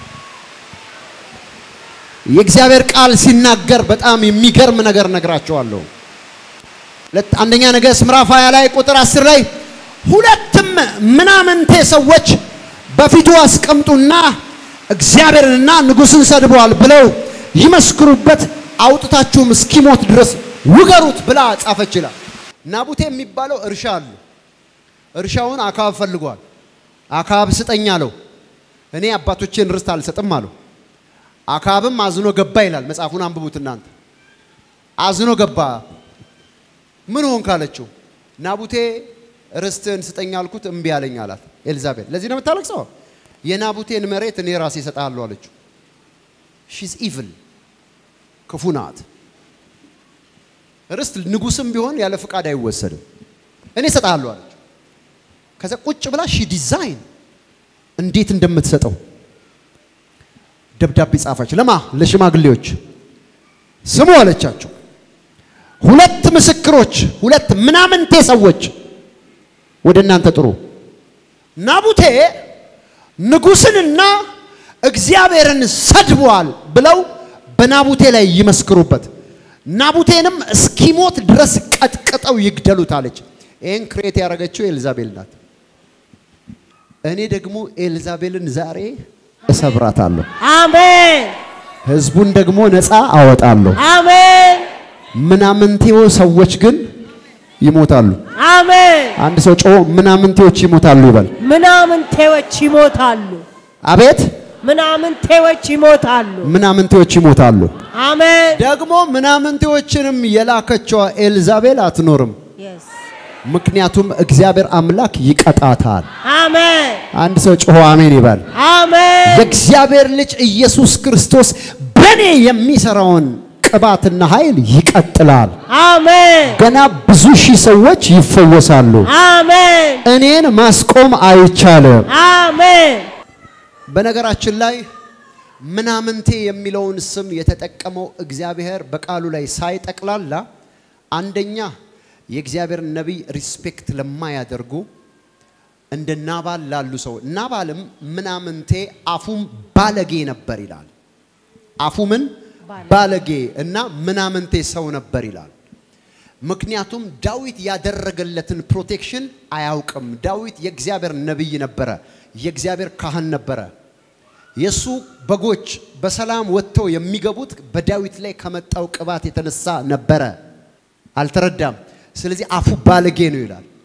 የእግዚአብሔር ቃል ሲናገር በጣም የሚገርም ነገር ነግራቸዋለሁ። ሁለት አንደኛ ነገሥት ምዕራፍ 20 ላይ ቁጥር 10 ላይ ሁለትም ምናምንቴ ሰዎች በፊቱ አስቀምጡና እግዚአብሔርንና ንጉሥን ሰድበዋል ብለው ይመስክሩበት፣ አውጥታችሁም እስኪሞት ድረስ ውገሩት ብላ ጻፈች ይላል። ናቡቴ የሚባለው እርሻ አሉ። እርሻውን አካብ ፈልጓል። አካብ ስጠኝ አለው። እኔ አባቶቼን ርስት አልሰጥም አለው። አካብም አዝኖ ገባ ይላል። መጽሐፉን አንብቡት እናንተ። አዝኖ ገባ። ምን ሆንክ አለችው። ናቡቴ ርስትህን ስጠኝ አልኩት እምቢ አለኝ አላት ኤልዛቤል። ለዚህ ነው የምታለቅሰው። የናቡቴን መሬት እኔ ራሴ እሰጥሃለሁ አለችው። ሺዝ ኢቭል ክፉ ናት። ርስት ንጉስም ቢሆን ያለ ፍቃድ አይወሰድም። እኔ እሰጥሃለሁ አለችው። ከዛ ቁጭ ብላ ሺ ዲዛይን እንዴት እንደምትሰጠው ደብዳቤ ጻፈች። ለማ ለሽማግሌዎች ስሙ አለቻቸው። ሁለት ምስክሮች፣ ሁለት ምናምንቴ ሰዎች ወደ እናንተ ጥሩ። ናቡቴ ንጉሥንና እግዚአብሔርን ሰድቧል ብለው በናቡቴ ላይ ይመስክሩበት፣ ናቡቴንም እስኪሞት ድረስ ቀጥቅጠው ይግደሉት አለች። ይህን ክሬት ያደረገችው ኤልዛቤል ናት። እኔ ደግሞ ኤልዛቤልን ዛሬ እሰብራታለሁ፣ አሜን ህዝቡን ደግሞ ነፃ አወጣለሁ። አሜን ምናምንቴው ሰዎች ግን ይሞታሉ። አሜን። አንድ ሰው ጮ ምናምንቴዎች ይሞታሉ ይበል። ምናምንቴዎች ይሞታሉ። አቤት ምናምንቴዎች ይሞታሉ። ምናምንቴዎች ይሞታሉ። አሜን ደግሞ ምናምንቴዎችንም የላከችዋ ኤልዛቤል አትኖርም። Yes. ምክንያቱም እግዚአብሔር አምላክ ይቀጣታል። አሜን አንድ ሰው ጮሆ አሜን ይበል። አሜን የእግዚአብሔር ልጅ ኢየሱስ ክርስቶስ በእኔ የሚሰራውን ቅባትና ኃይል ይቀጥላል። አሜን ገና ብዙ ሺህ ሰዎች ይፈወሳሉ። አሜን እኔን ማስቆም አይቻልም። አሜን በነገራችን ላይ ምናምንቴ የሚለውን ስም የተጠቀመው እግዚአብሔር በቃሉ ላይ ሳይጠቅላላ አንደኛ የእግዚአብሔር ነቢይ ሪስፔክት ለማያደርጉ እንደ ናባል ላሉ ሰው ናባልም ምናምንቴ አፉም ባለጌ ነበር ይላል። አፉ ምን ባለጌ እና ምናምንቴ ሰው ነበር ይላል። ምክንያቱም ዳዊት ያደረገለትን ፕሮቴክሽን አያውቅም። ዳዊት የእግዚአብሔር ነቢይ ነበረ፣ የእግዚአብሔር ካህን ነበረ። የእሱ በጎች በሰላም ወጥተው የሚገቡት በዳዊት ላይ ከመጣው ቅባት የተነሳ ነበረ። አልተረዳም። ስለዚህ አፉ ባለጌ ነው ይላል።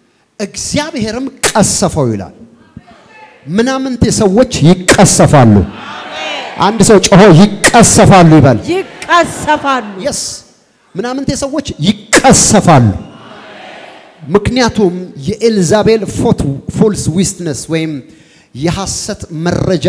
እግዚአብሔርም ቀሰፈው ይላል። ምናምንቴ ሰዎች ይቀሰፋሉ። አንድ ሰው ጮሆ ይቀሰፋሉ ይበል። ይቀሰፋሉ። የስ ምናምንቴ ሰዎች ይቀሰፋሉ። ምክንያቱም የኤልዛቤል ፎልስ ዊትነስ ወይም የሐሰት መረጃ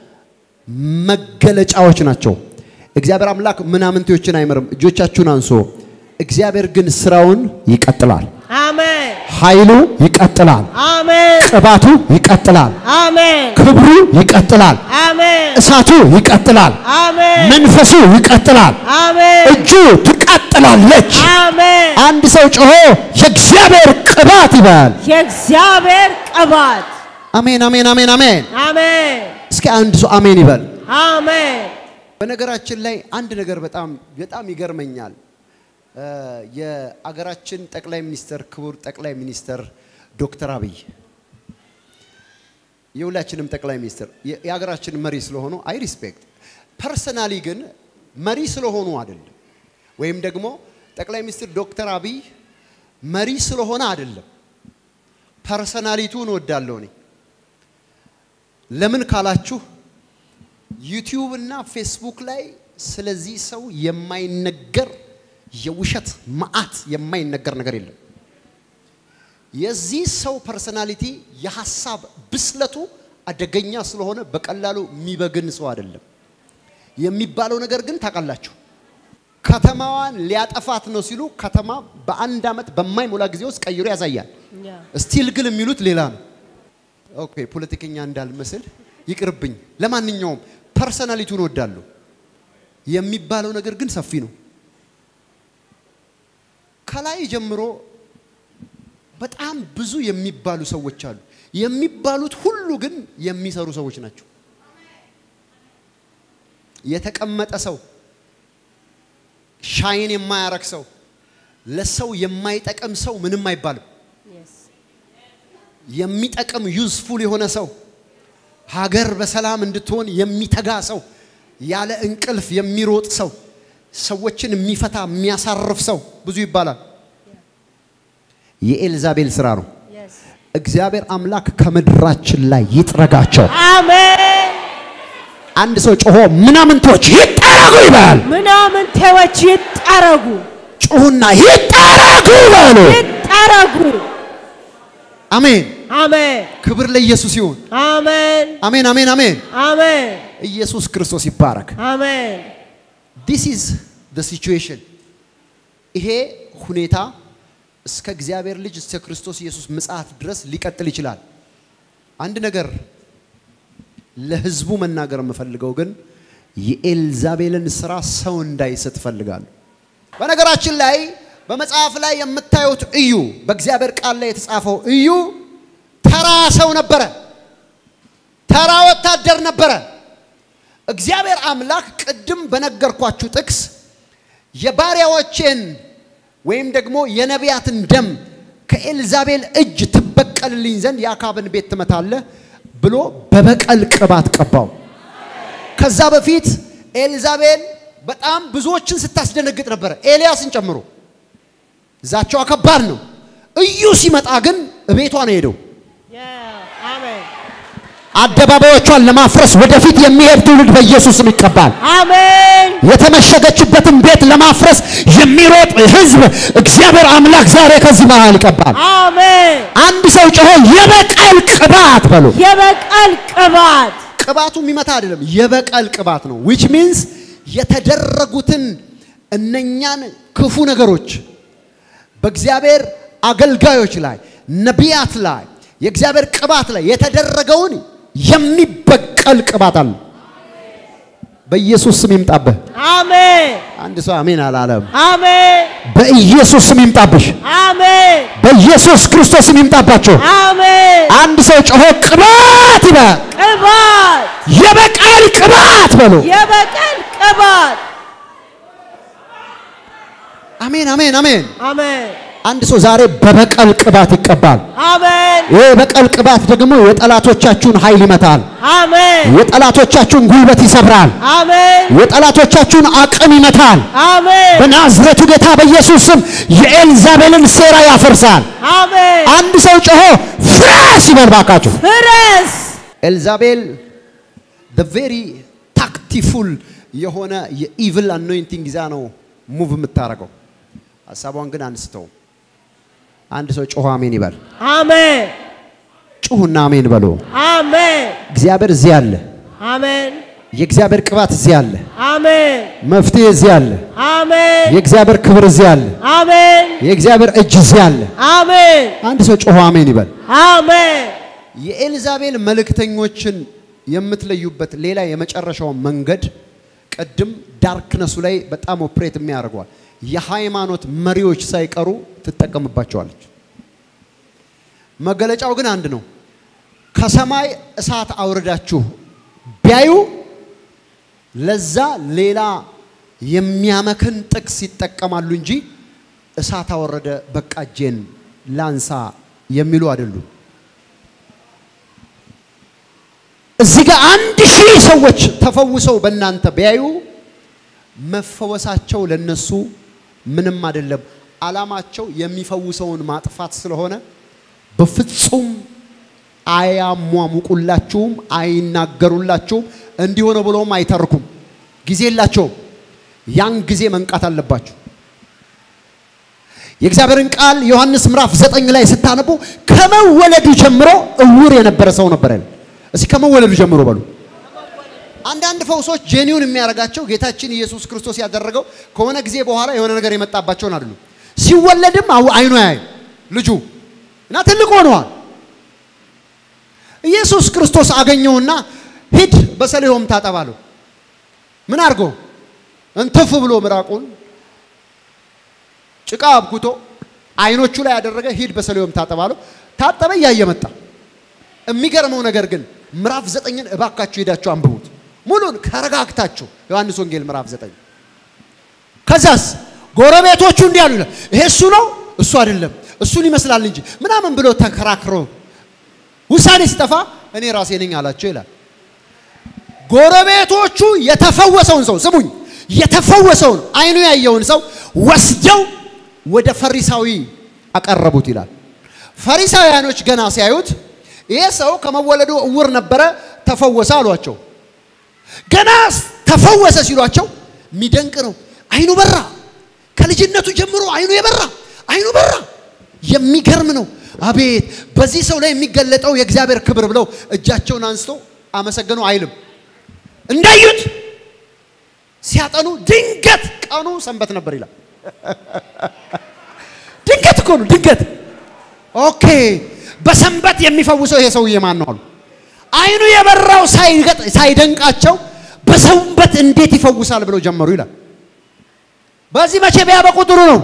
መገለጫዎች ናቸው። እግዚአብሔር አምላክ ምናምንቴዎችን አይምርም። እጆቻችሁን አንሶ እግዚአብሔር ግን ስራውን ይቀጥላል። አሜን ኃይሉ ይቀጥላል። አሜን ቅባቱ ይቀጥላል። አሜን ክብሩ ይቀጥላል። አሜን እሳቱ ይቀጥላል። አሜን መንፈሱ ይቀጥላል። አሜን እጁ ትቀጥላለች። አሜን አንድ ሰው ጮሆ የእግዚአብሔር ቅባት ይበል። የእግዚአብሔር ቅባት አሜን፣ አሜን፣ አሜን፣ አሜን። አሜን እስኪ አንድ ሰው አሜን ይበል። አሜን በነገራችን ላይ አንድ ነገር በጣም በጣም ይገርመኛል። እ የአገራችን ጠቅላይ ሚኒስትር ክቡር ጠቅላይ ሚኒስትር ዶክተር አብይ የሁላችንም ጠቅላይ ሚኒስትር የ- የሀገራችን መሪ ስለሆኑ አይ ሪስፔክት ፐርሰናሊ ግን መሪ ስለሆኑ አይደለም፣ ወይም ደግሞ ጠቅላይ ሚኒስትር ዶክተር አብይ መሪ ስለሆነ አይደለም። ፐርሰናሊቱን እወዳለሁ እኔ። ለምን ካላችሁ ዩቲዩብ እና ፌስቡክ ላይ ስለዚህ ሰው የማይነገር የውሸት መዓት የማይነገር ነገር የለም። የዚህ ሰው ፐርሰናሊቲ የሀሳብ ብስለቱ አደገኛ ስለሆነ በቀላሉ የሚበግን ሰው አይደለም። የሚባለው ነገር ግን ታውቃላችሁ፣ ከተማዋን ሊያጠፋት ነው ሲሉ ከተማ በአንድ ዓመት በማይሞላ ጊዜ ውስጥ ቀይሮ ያሳያል። ስቲል ግን የሚሉት ሌላ ነው። ኦኬ ፖለቲከኛ እንዳልመስል ይቅርብኝ። ለማንኛውም ፐርሰናሊቲውን እወዳለሁ። የሚባለው ነገር ግን ሰፊ ነው። ከላይ ጀምሮ በጣም ብዙ የሚባሉ ሰዎች አሉ። የሚባሉት ሁሉ ግን የሚሰሩ ሰዎች ናቸው። የተቀመጠ ሰው፣ ሻይን የማያረግ ሰው፣ ለሰው የማይጠቅም ሰው ምንም አይባልም። የሚጠቅም ዩዝፉል የሆነ ሰው ሀገር በሰላም እንድትሆን የሚተጋ ሰው ያለ እንቅልፍ የሚሮጥ ሰው ሰዎችን የሚፈታ የሚያሳርፍ ሰው ብዙ ይባላል። የኤልዛቤል ስራ ነው። እግዚአብሔር አምላክ ከምድራችን ላይ ይጥረጋቸው። አሜን አንድ ሰው ጮሆ ምናምንቶች ይጠረጉ ይበል። ምናምንቴዎች ይጠረጉ ጩሁና ይጠረጉ ይበሉ። ይጠረጉ አሜን። አሜን ክብር ለኢየሱስ ይሁን። አሜን አሜን፣ አሜን፣ አሜን። አሜን ኢየሱስ ክርስቶስ ይባረክ። አሜን ዲስ ኢዝ ዘ ሲቹዌሽን። ይሄ ሁኔታ እስከ እግዚአብሔር ልጅ እስከ ክርስቶስ ኢየሱስ ምጽአት ድረስ ሊቀጥል ይችላል። አንድ ነገር ለህዝቡ መናገር የምፈልገው ግን የኤልዛቤልን ስራ ሰው እንዳይስት እፈልጋለሁ። በነገራችን ላይ በመጽሐፍ ላይ የምታዩት እዩ በእግዚአብሔር ቃል ላይ የተጻፈው እዩ ተራ ሰው ነበረ፣ ተራ ወታደር ነበረ። እግዚአብሔር አምላክ ቅድም በነገርኳችሁ ጥቅስ የባሪያዎቼን ወይም ደግሞ የነቢያትን ደም ከኤልዛቤል እጅ ትበቀልልኝ ዘንድ የአካብን ቤት ትመታለህ ብሎ በበቀል ቅባት ቀባው። ከዛ በፊት ኤልዛቤል በጣም ብዙዎችን ስታስደነግጥ ነበረ፣ ኤልያስን ጨምሮ። ዛቻዋ ከባድ ነው። እዩ ሲመጣ ግን እቤቷ ነው ሄደው አሜን አደባባዮቿን ለማፍረስ ወደፊት የሚሄድ ትውልድ በኢየሱስም ይቀባል። አሜን የተመሸገችበትን ቤት ለማፍረስ የሚሮጥ ህዝብ እግዚአብሔር አምላክ ዛሬ ከዚህ መሃል ይቀባል። አሜን አንድ ሰው ጮሆ የበቀል ቅባት በሉ። የበቀል ቅባት ቅባቱ የሚመታ አይደለም፣ የበቀል ቅባት ነው። ዊች ሚንስ የተደረጉትን እነኛን ክፉ ነገሮች በእግዚአብሔር አገልጋዮች ላይ ነቢያት ላይ የእግዚአብሔር ቅባት ላይ የተደረገውን የሚበቀል ቅባት አለ። በኢየሱስ ስም ይምጣብህ። አሜን አንድ ሰው አሜን አላለም። አሜን በኢየሱስ ስም ይምጣብሽ። አሜን በኢየሱስ ክርስቶስ ስም ይምጣባቸው። አሜን አንድ ሰው ጮሆ ቅባት ይበል። ቅባት የበቀል ቅባት በሉ። የበቀል ቅባት አሜን አሜን አሜን። አሜን አንድ ሰው ዛሬ በበቀል ቅባት ይቀባል። አሜን ይህ የበቀል ቅባት ደግሞ የጠላቶቻችሁን ኃይል ይመታል። አሜን የጠላቶቻችሁን ጉልበት ይሰብራል። አሜን የጠላቶቻችሁን አቅም ይመታል። አሜን በናዝሬቱ ጌታ በኢየሱስ ስም የኤልዛቤልን ሴራ ያፈርሳል። አሜን አንድ ሰው ጮሆ ፍረስ ይበል ባካችሁ። ፍረስ ኤልዛቤል ቬሪ ታክቲፉል የሆነ የኢቭል አኖይንቲንግ ይዛ ነው ሙቭ የምታደርገው። ሀሳቧን ግን አንስተው አንድ ሰው ጮሆ አሜን ይበል። አሜን ጩሁና አሜን በሉ። አሜን እግዚአብሔር እዚህ አለ። አሜን የእግዚአብሔር ቅባት እዚህ አለ። አሜን መፍትሄ እዚህ አለ። አሜን የእግዚአብሔር ክብር እዚህ አለ። አሜን የእግዚአብሔር እጅ እዚህ አለ። አሜን አንድ ሰው ጮሆ አሜን ይበል። አሜን የኤልዛቤል መልእክተኞችን የምትለዩበት ሌላ የመጨረሻው መንገድ ቅድም ዳርክነሱ ላይ በጣም ኦፕሬት የሚያደርገዋል። የሃይማኖት መሪዎች ሳይቀሩ ትጠቀምባቸዋለች። መገለጫው ግን አንድ ነው። ከሰማይ እሳት አውርዳችሁ ቢያዩ ለዛ ሌላ የሚያመክን ጥቅስ ይጠቀማሉ እንጂ እሳት አወረደ በቃ እጄን ላንሳ የሚሉ አይደሉም። እዚህ ጋር አንድ ሺህ ሰዎች ተፈውሰው በእናንተ ቢያዩ መፈወሳቸው ለነሱ ምንም አይደለም። ዓላማቸው የሚፈውሰውን ማጥፋት ስለሆነ በፍጹም አያሟሙቁላችሁም፣ አይናገሩላችሁም። እንዲሆነ ብለውም አይተርኩም። ጊዜ የላቸውም። ያን ጊዜ መንቃት አለባችሁ። የእግዚአብሔርን ቃል ዮሐንስ ምዕራፍ ዘጠኝ ላይ ስታነቡ ከመወለዱ ጀምሮ እውር የነበረ ሰው ነበረ። እስኪ ከመወለዱ ጀምሮ በሉ። አንዳንድ ፈውሶች ጄኒውን የሚያደርጋቸው ጌታችን ኢየሱስ ክርስቶስ ያደረገው ከሆነ ጊዜ በኋላ የሆነ ነገር የመጣባቸውን አይደሉም። ሲወለድም አው- አይኑ ያይ ልጁ እና ትልቅ ሆነዋል። ኢየሱስ ክርስቶስ አገኘውና ሂድ በሰሊሆም ታጠባለሁ። ምን አድርጎ እንትፍ ብሎ ምራቁን ጭቃ አብኩቶ አይኖቹ ላይ ያደረገ ሂድ በሰሊሆም ታጠባለሁ። ታጠበ፣ እያየ መጣ። የሚገርመው ነገር ግን ምዕራፍ ዘጠኝን እባካችሁ ሄዳችሁ አንብቡት ሙሉን ከረጋግታችሁ ዮሐንስ ወንጌል ምዕራፍ ዘጠኝ ከዛስ ጎረቤቶቹ እንዲህ አሉ ይላል ይሄ እሱ ነው እሱ አይደለም እሱን ይመስላል እንጂ ምናምን ብሎ ተከራክሮ ውሳኔ ሲጠፋ እኔ ራሴ ነኝ አላቸው ይላል ጎረቤቶቹ የተፈወሰውን ሰው ስሙኝ የተፈወሰውን አይኑ ያየውን ሰው ወስደው ወደ ፈሪሳዊ አቀረቡት ይላል ፈሪሳውያኖች ገና ሲያዩት ይሄ ሰው ከመወለዱ እውር ነበረ ተፈወሰ አሏቸው ገና ተፈወሰ ሲሏቸው የሚደንቅ ነው አይኑ በራ ከልጅነቱ ጀምሮ አይኑ የበራ አይኑ በራ የሚገርም ነው አቤት በዚህ ሰው ላይ የሚገለጠው የእግዚአብሔር ክብር ብለው እጃቸውን አንስተው አመሰገኑ አይልም እንዳዩት ሲያጠኑ ድንገት ቀኑ ሰንበት ነበር ይላል ድንገት እኮ ነው ድንገት ኦኬ በሰንበት የሚፈውሰው ይሄ ሰውዬ ማን ነው አሉ አይኑ የበራው ሳይገጥ- ሳይደንቃቸው በሰንበት እንዴት ይፈውሳል ብለው ጀመሩ ይላል በዚህ መቼ ቢያበቁ ጥሩ ነው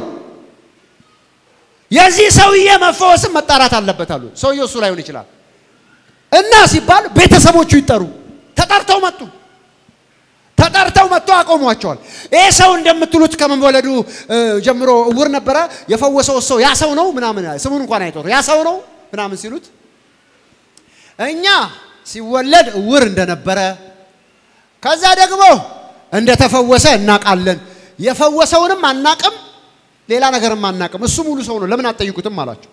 የዚህ ሰውዬ መፈወስም መጣራት አለበት አሉ ሰውየው እሱ ላይሆን ይችላል እና ሲባል ቤተሰቦቹ ይጠሩ ተጠርተው መጡ ተጠርተው መጥቶ አቆሟቸዋል ይህ ሰው እንደምትሉት ከመወለዱ እ, ጀምሮ እውር ነበረ የፈወሰው ሰው ያ ሰው ነው ምናምን ስሙን እንኳን አይጠሩ ያ ሰው ነው ምናምን ሲሉት እኛ ሲወለድ እውር እንደነበረ ከዛ ደግሞ እንደተፈወሰ እናቃለን የፈወሰውንም አናቅም ሌላ ነገርም አናቅም እሱ ሙሉ ሰው ነው ለምን አትጠይቁትም አላቸው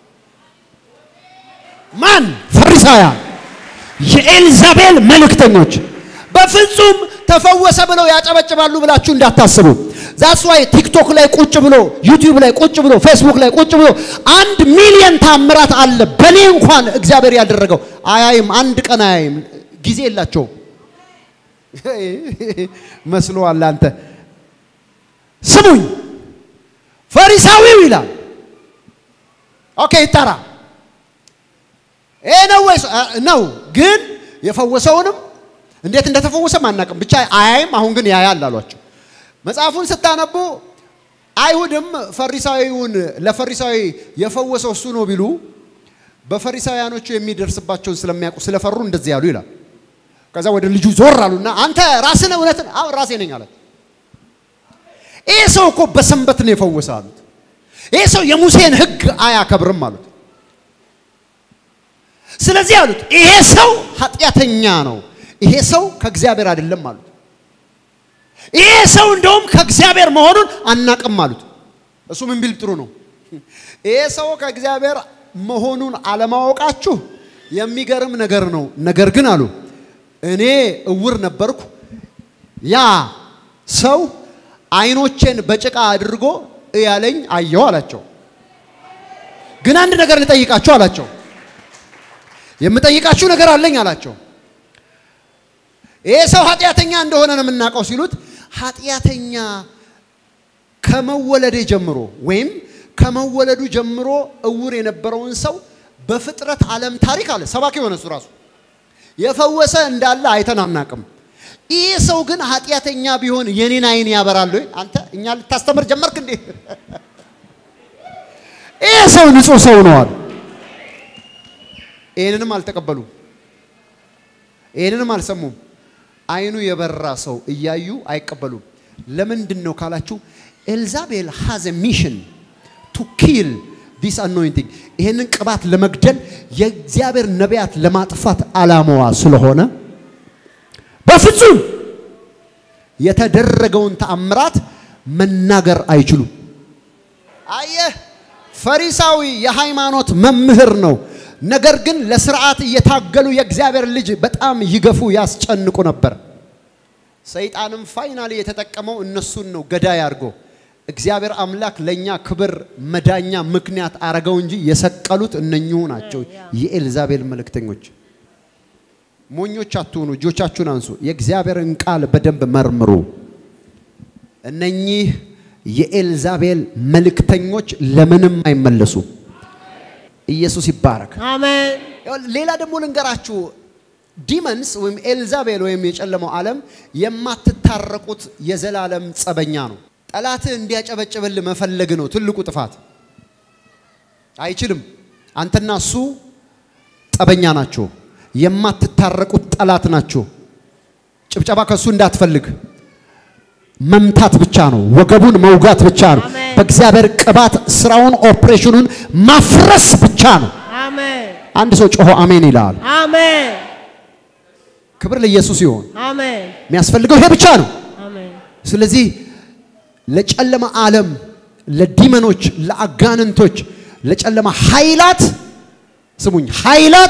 ማን ፈሪሳውያን የኤልዛቤል መልእክተኞች በፍጹም ተፈወሰ ብለው ያጨበጭባሉ ብላችሁ እንዳታስቡ ዛስ ዋይ ቲክቶክ ላይ ቁጭ ብሎ ዩቲዩብ ላይ ቁጭ ብሎ ፌስቡክ ላይ ቁጭ ብሎ አንድ ሚሊዮን ታምራት አለ በእኔ እንኳን እግዚአብሔር ያደረገው አያይም አንድ ቀን አያይም ጊዜ የላቸውም መስሎሃል አንተ ስሙኝ ፈሪሳዊው ይላል ኦኬ ይጠራ ይሄ ነው ወይስ አ- ነው ግን የፈወሰውንም እንዴት እንደተፈወሰም አናውቅም ብቻ አያይም አሁን ግን ያያል አሏቸው መጽሐፉን ስታነቡ አይሁድም ፈሪሳዊውን ለፈሪሳዊ የፈወሰው እሱ ነው ቢሉ በፈሪሳውያኖቹ የሚደርስባቸውን ስለሚያውቁ ስለፈሩ እንደዚህ ያሉ ይላል ከዛ ወደ ልጁ ዞር አሉና አንተ ራስህ ነህ እውነትን አዎ ራሴ ነኝ አለ ይህ ሰው እኮ በሰንበት ነው የፈወሰ አሉት ይሄ ሰው የሙሴን ሕግ አያከብርም አሉት። ስለዚህ አሉት ይሄ ሰው ኃጢአተኛ ነው፣ ይሄ ሰው ከእግዚአብሔር አይደለም አሉት። ይሄ ሰው እንደውም ከእግዚአብሔር መሆኑን አናቅም አሉት። እሱ ምን ቢል ጥሩ ነው? ይሄ ሰው ከእግዚአብሔር መሆኑን አለማወቃችሁ የሚገርም ነገር ነው። ነገር ግን አሉ እኔ እውር ነበርኩ፣ ያ ሰው አይኖቼን በጭቃ አድርጎ እያለኝ አየሁ አላቸው። ግን አንድ ነገር ልጠይቃችሁ አላቸው። የምጠይቃችሁ ነገር አለኝ አላቸው። ይሄ ሰው ኃጢአተኛ እንደሆነ ነው የምናውቀው ሲሉት ኃጢአተኛ ከመወለዴ ጀምሮ ወይም ከመወለዱ ጀምሮ እውር የነበረውን ሰው በፍጥረት ዓለም ታሪክ አለ ሰባኪ የሆነ እሱ ራሱ የፈወሰ እንዳለ አይተን አናቅም። ይህ ሰው ግን ኃጢአተኛ ቢሆን የኔን አይን ያበራል ወይ? አንተ እኛ ልታስተምር ጀመርክ እንዴ? ይህ ሰው ንጹህ ሰው ነው አሉ። ይህንንም አልተቀበሉም፣ ይህንንም አልሰሙም። አይኑ የበራ ሰው እያዩ አይቀበሉም። ለምንድን ነው ካላችሁ ኤልዛቤል ሃዝ ሚሽን ቱ ኪል ዲስ አኖይንቲንግ ይህንን ቅባት ለመግደል የእግዚአብሔር ነቢያት ለማጥፋት ዓላማዋ ስለሆነ በፍጹም የተደረገውን ተአምራት መናገር አይችሉም። አየህ፣ ፈሪሳዊ የሃይማኖት መምህር ነው። ነገር ግን ለስርዓት እየታገሉ የእግዚአብሔር ልጅ በጣም ይገፉ ያስጨንቁ ነበር። ሰይጣንም ፋይናሊ የተጠቀመው እነሱን ነው ገዳይ አድርጎ እግዚአብሔር አምላክ ለእኛ ክብር መዳኛ ምክንያት አረገው እንጂ የሰቀሉት እነኚሁ ናቸው፣ የኤልዛቤል መልእክተኞች። ሞኞች አትሁኑ፣ እጆቻችሁን አንሱ። የእግዚአብሔርን ቃል በደንብ መርምሩ። እነኚህ የኤልዛቤል መልእክተኞች ለምንም አይመለሱ። ኢየሱስ ይባረክ። አሜን ሌላ ደግሞ ልንገራችሁ፣ ዲመንስ ወይም ኤልዛቤል ወይም የጨለመው ዓለም የማትታረቁት የዘላለም ጸበኛ ነው። ጠላትህ እንዲያጨበጭብል መፈለግ ነው ትልቁ ጥፋት። አይችልም። አንተና እሱ ጠበኛ ናቸው። የማትታረቁት ጠላት ናቸው። ጭብጨባ ከእሱ እንዳትፈልግ መምታት ብቻ ነው። ወገቡን መውጋት ብቻ ነው። አሜን። በእግዚአብሔር ቅባት ስራውን ኦፕሬሽኑን ማፍረስ ብቻ ነው። አሜን አንድ ሰው ጮሆ አሜን ይላል። አሜን ክብር ለኢየሱስ ይሆን። አሜን የሚያስፈልገው ይሄ ብቻ ነው። አሜን ስለዚህ ለጨለማ ዓለም፣ ለዲመኖች፣ ለአጋንንቶች፣ ለጨለማ ኃይላት ስሙኝ፣ ኃይላት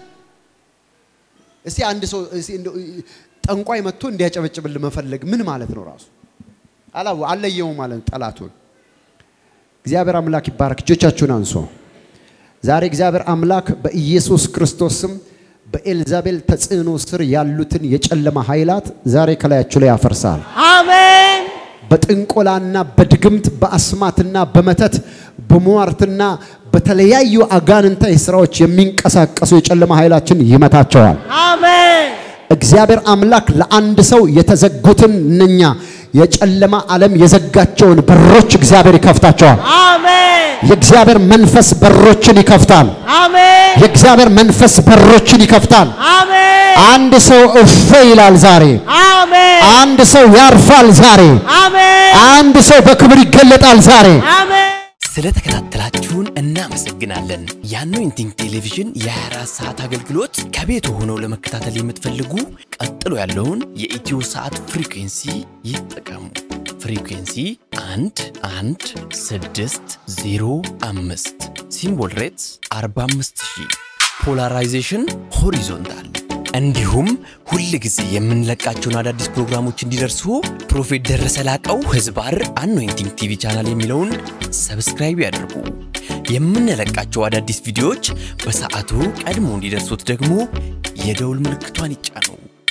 እስቲ አንድ ሰው እስቲ እንደው ጠንቋይ መጥቶ እንዲያጨበጭብል መፈለግ ምን ማለት ነው? ራሱ አላው አለየው ማለት ነው ጠላቱን። እግዚአብሔር አምላክ ይባረክ። እጆቻችሁን አንሶ ዛሬ እግዚአብሔር አምላክ በኢየሱስ ክርስቶስ ስም በኤልዛቤል ተጽዕኖ ስር ያሉትን የጨለማ ኃይላት ዛሬ ከላያችሁ ላይ ያፈርሳል። አሜን በጥንቆላና በድግምት በአስማትና በመተት በሟርትና በተለያዩ አጋንንታዊ ስራዎች የሚንቀሳቀሱ የጨለማ ኃይላችን ይመታቸዋል። አሜን እግዚአብሔር አምላክ ለአንድ ሰው የተዘጉትን እነኛ የጨለማ ዓለም የዘጋቸውን በሮች እግዚአብሔር ይከፍታቸዋል። አሜን የእግዚአብሔር መንፈስ በሮችን ይከፍታል። አሜን የእግዚአብሔር መንፈስ በሮችን ይከፍታል። አሜን አንድ ሰው እፎ ይላል ዛሬ። አሜን አንድ ሰው ያርፋል ዛሬ። አሜን አንድ ሰው በክብር ይገለጣል ዛሬ። አሜን ስለተከታተላችሁን እናመሰግናለን። የአኖይንቲንግ ቴሌቪዥን የ24 ሰዓት አገልግሎት ከቤት ሆነው ለመከታተል የምትፈልጉ ቀጥሎ ያለውን የኢትዮ ሰዓት ፍሪኩንሲ ይጠቀሙ። ፍሪኩንሲ 1 1 6 0 5 ሲምቦል ሬትስ 45000 ፖላራይዜሽን ሆሪዞንታል እንዲሁም ሁል ጊዜ የምንለቃቸውን አዳዲስ ፕሮግራሞች እንዲደርሱ ፕሮፌት ደረሰ ላቀው ህዝባር አኖይንቲንግ ቲቪ ቻናል የሚለውን ሰብስክራይብ ያድርጉ። የምንለቃቸው አዳዲስ ቪዲዮዎች በሰዓቱ ቀድሞ እንዲደርሱት ደግሞ የደውል ምልክቷን ይጫኑ።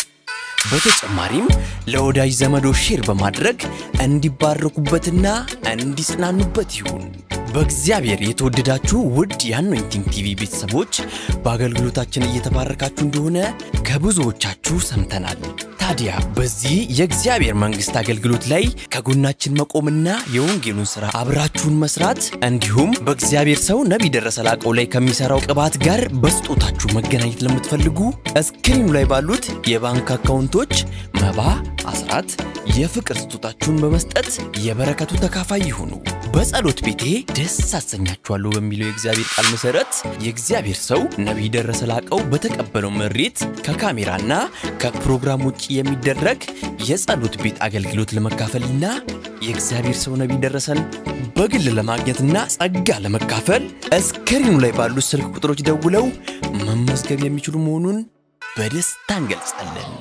በተጨማሪም ለወዳጅ ዘመዶ ሼር በማድረግ እንዲባረኩበትና እንዲጽናኑበት ይሁን። በእግዚአብሔር የተወደዳችሁ ውድ የአኖይንቲንግ ቲቪ ቤተሰቦች በአገልግሎታችን እየተባረካችሁ እንደሆነ ከብዙዎቻችሁ ሰምተናል። ታዲያ በዚህ የእግዚአብሔር መንግሥት አገልግሎት ላይ ከጎናችን መቆምና የወንጌሉን ሥራ አብራችሁን መስራት እንዲሁም በእግዚአብሔር ሰው ነቢይ ደረሰ ላቀው ላይ ከሚሠራው ቅባት ጋር በስጦታችሁ መገናኘት ለምትፈልጉ እስክሪኑ ላይ ባሉት የባንክ አካውንቶች መባ፣ አስራት፣ የፍቅር ስጦታችሁን በመስጠት የበረከቱ ተካፋይ ይሁኑ። በጸሎት ቤቴ ደስ አሰኛችኋለሁ በሚለው የእግዚአብሔር ቃል መሰረት የእግዚአብሔር ሰው ነቢይ ደረሰ ላቀው በተቀበለው መሬት ከካሜራና ከፕሮግራም ውጭ የሚደረግ የጸሎት ቤት አገልግሎት ለመካፈልና የእግዚአብሔር ሰው ነቢይ ደረሰን በግል ለማግኘትና ጸጋ ለመካፈል እስክሪኑ ላይ ባሉት ስልክ ቁጥሮች ደውለው መመዝገብ የሚችሉ መሆኑን በደስታ እንገልጻለን።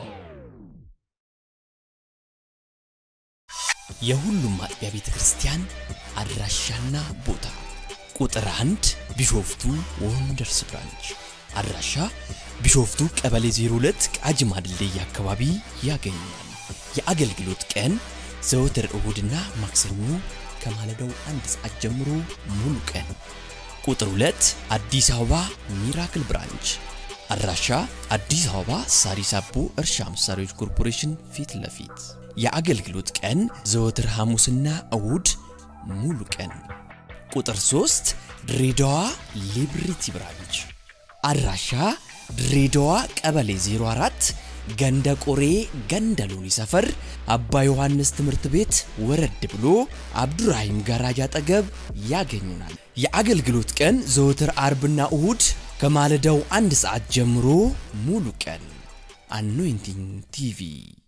የሁሉም አጥቢያ ቤተ ክርስቲያን አድራሻና ቦታ ቁጥር አንድ ቢሾፍቱ ወንደርስ ብራንች አድራሻ ቢሾፍቱ ቀበሌ 02 ቃጂማ ድልድይ አካባቢ ያገኛል። የአገልግሎት ቀን ዘወትር እሁድና ማክሰኞ ከማለዳው አንድ ሰዓት ጀምሮ ሙሉ ቀን። ቁጥር 2 አዲስ አበባ ሚራክል ብራንች አድራሻ አዲስ አበባ ሳሪስ አቦ እርሻ መሳሪያዎች ኮርፖሬሽን ፊት ለፊት የአገልግሎት ቀን ዘወትር ሐሙስና እሁድ ሙሉ ቀን። ቁጥር 3 ድሬዳዋ ሊብሪቲ ብራንች አድራሻ ድሬዳዋ ቀበሌ 04 ገንደ ቆሬ ገንደ ሎኒ ሰፈር አባ ዮሐንስ ትምህርት ቤት ወረድ ብሎ አብዱራሂም ጋራጅ አጠገብ ያገኙናል። የአገልግሎት ቀን ዘወትር አርብና እሁድ ከማለዳው አንድ ሰዓት ጀምሮ ሙሉ ቀን። አኖይንቲንግ ቲቪ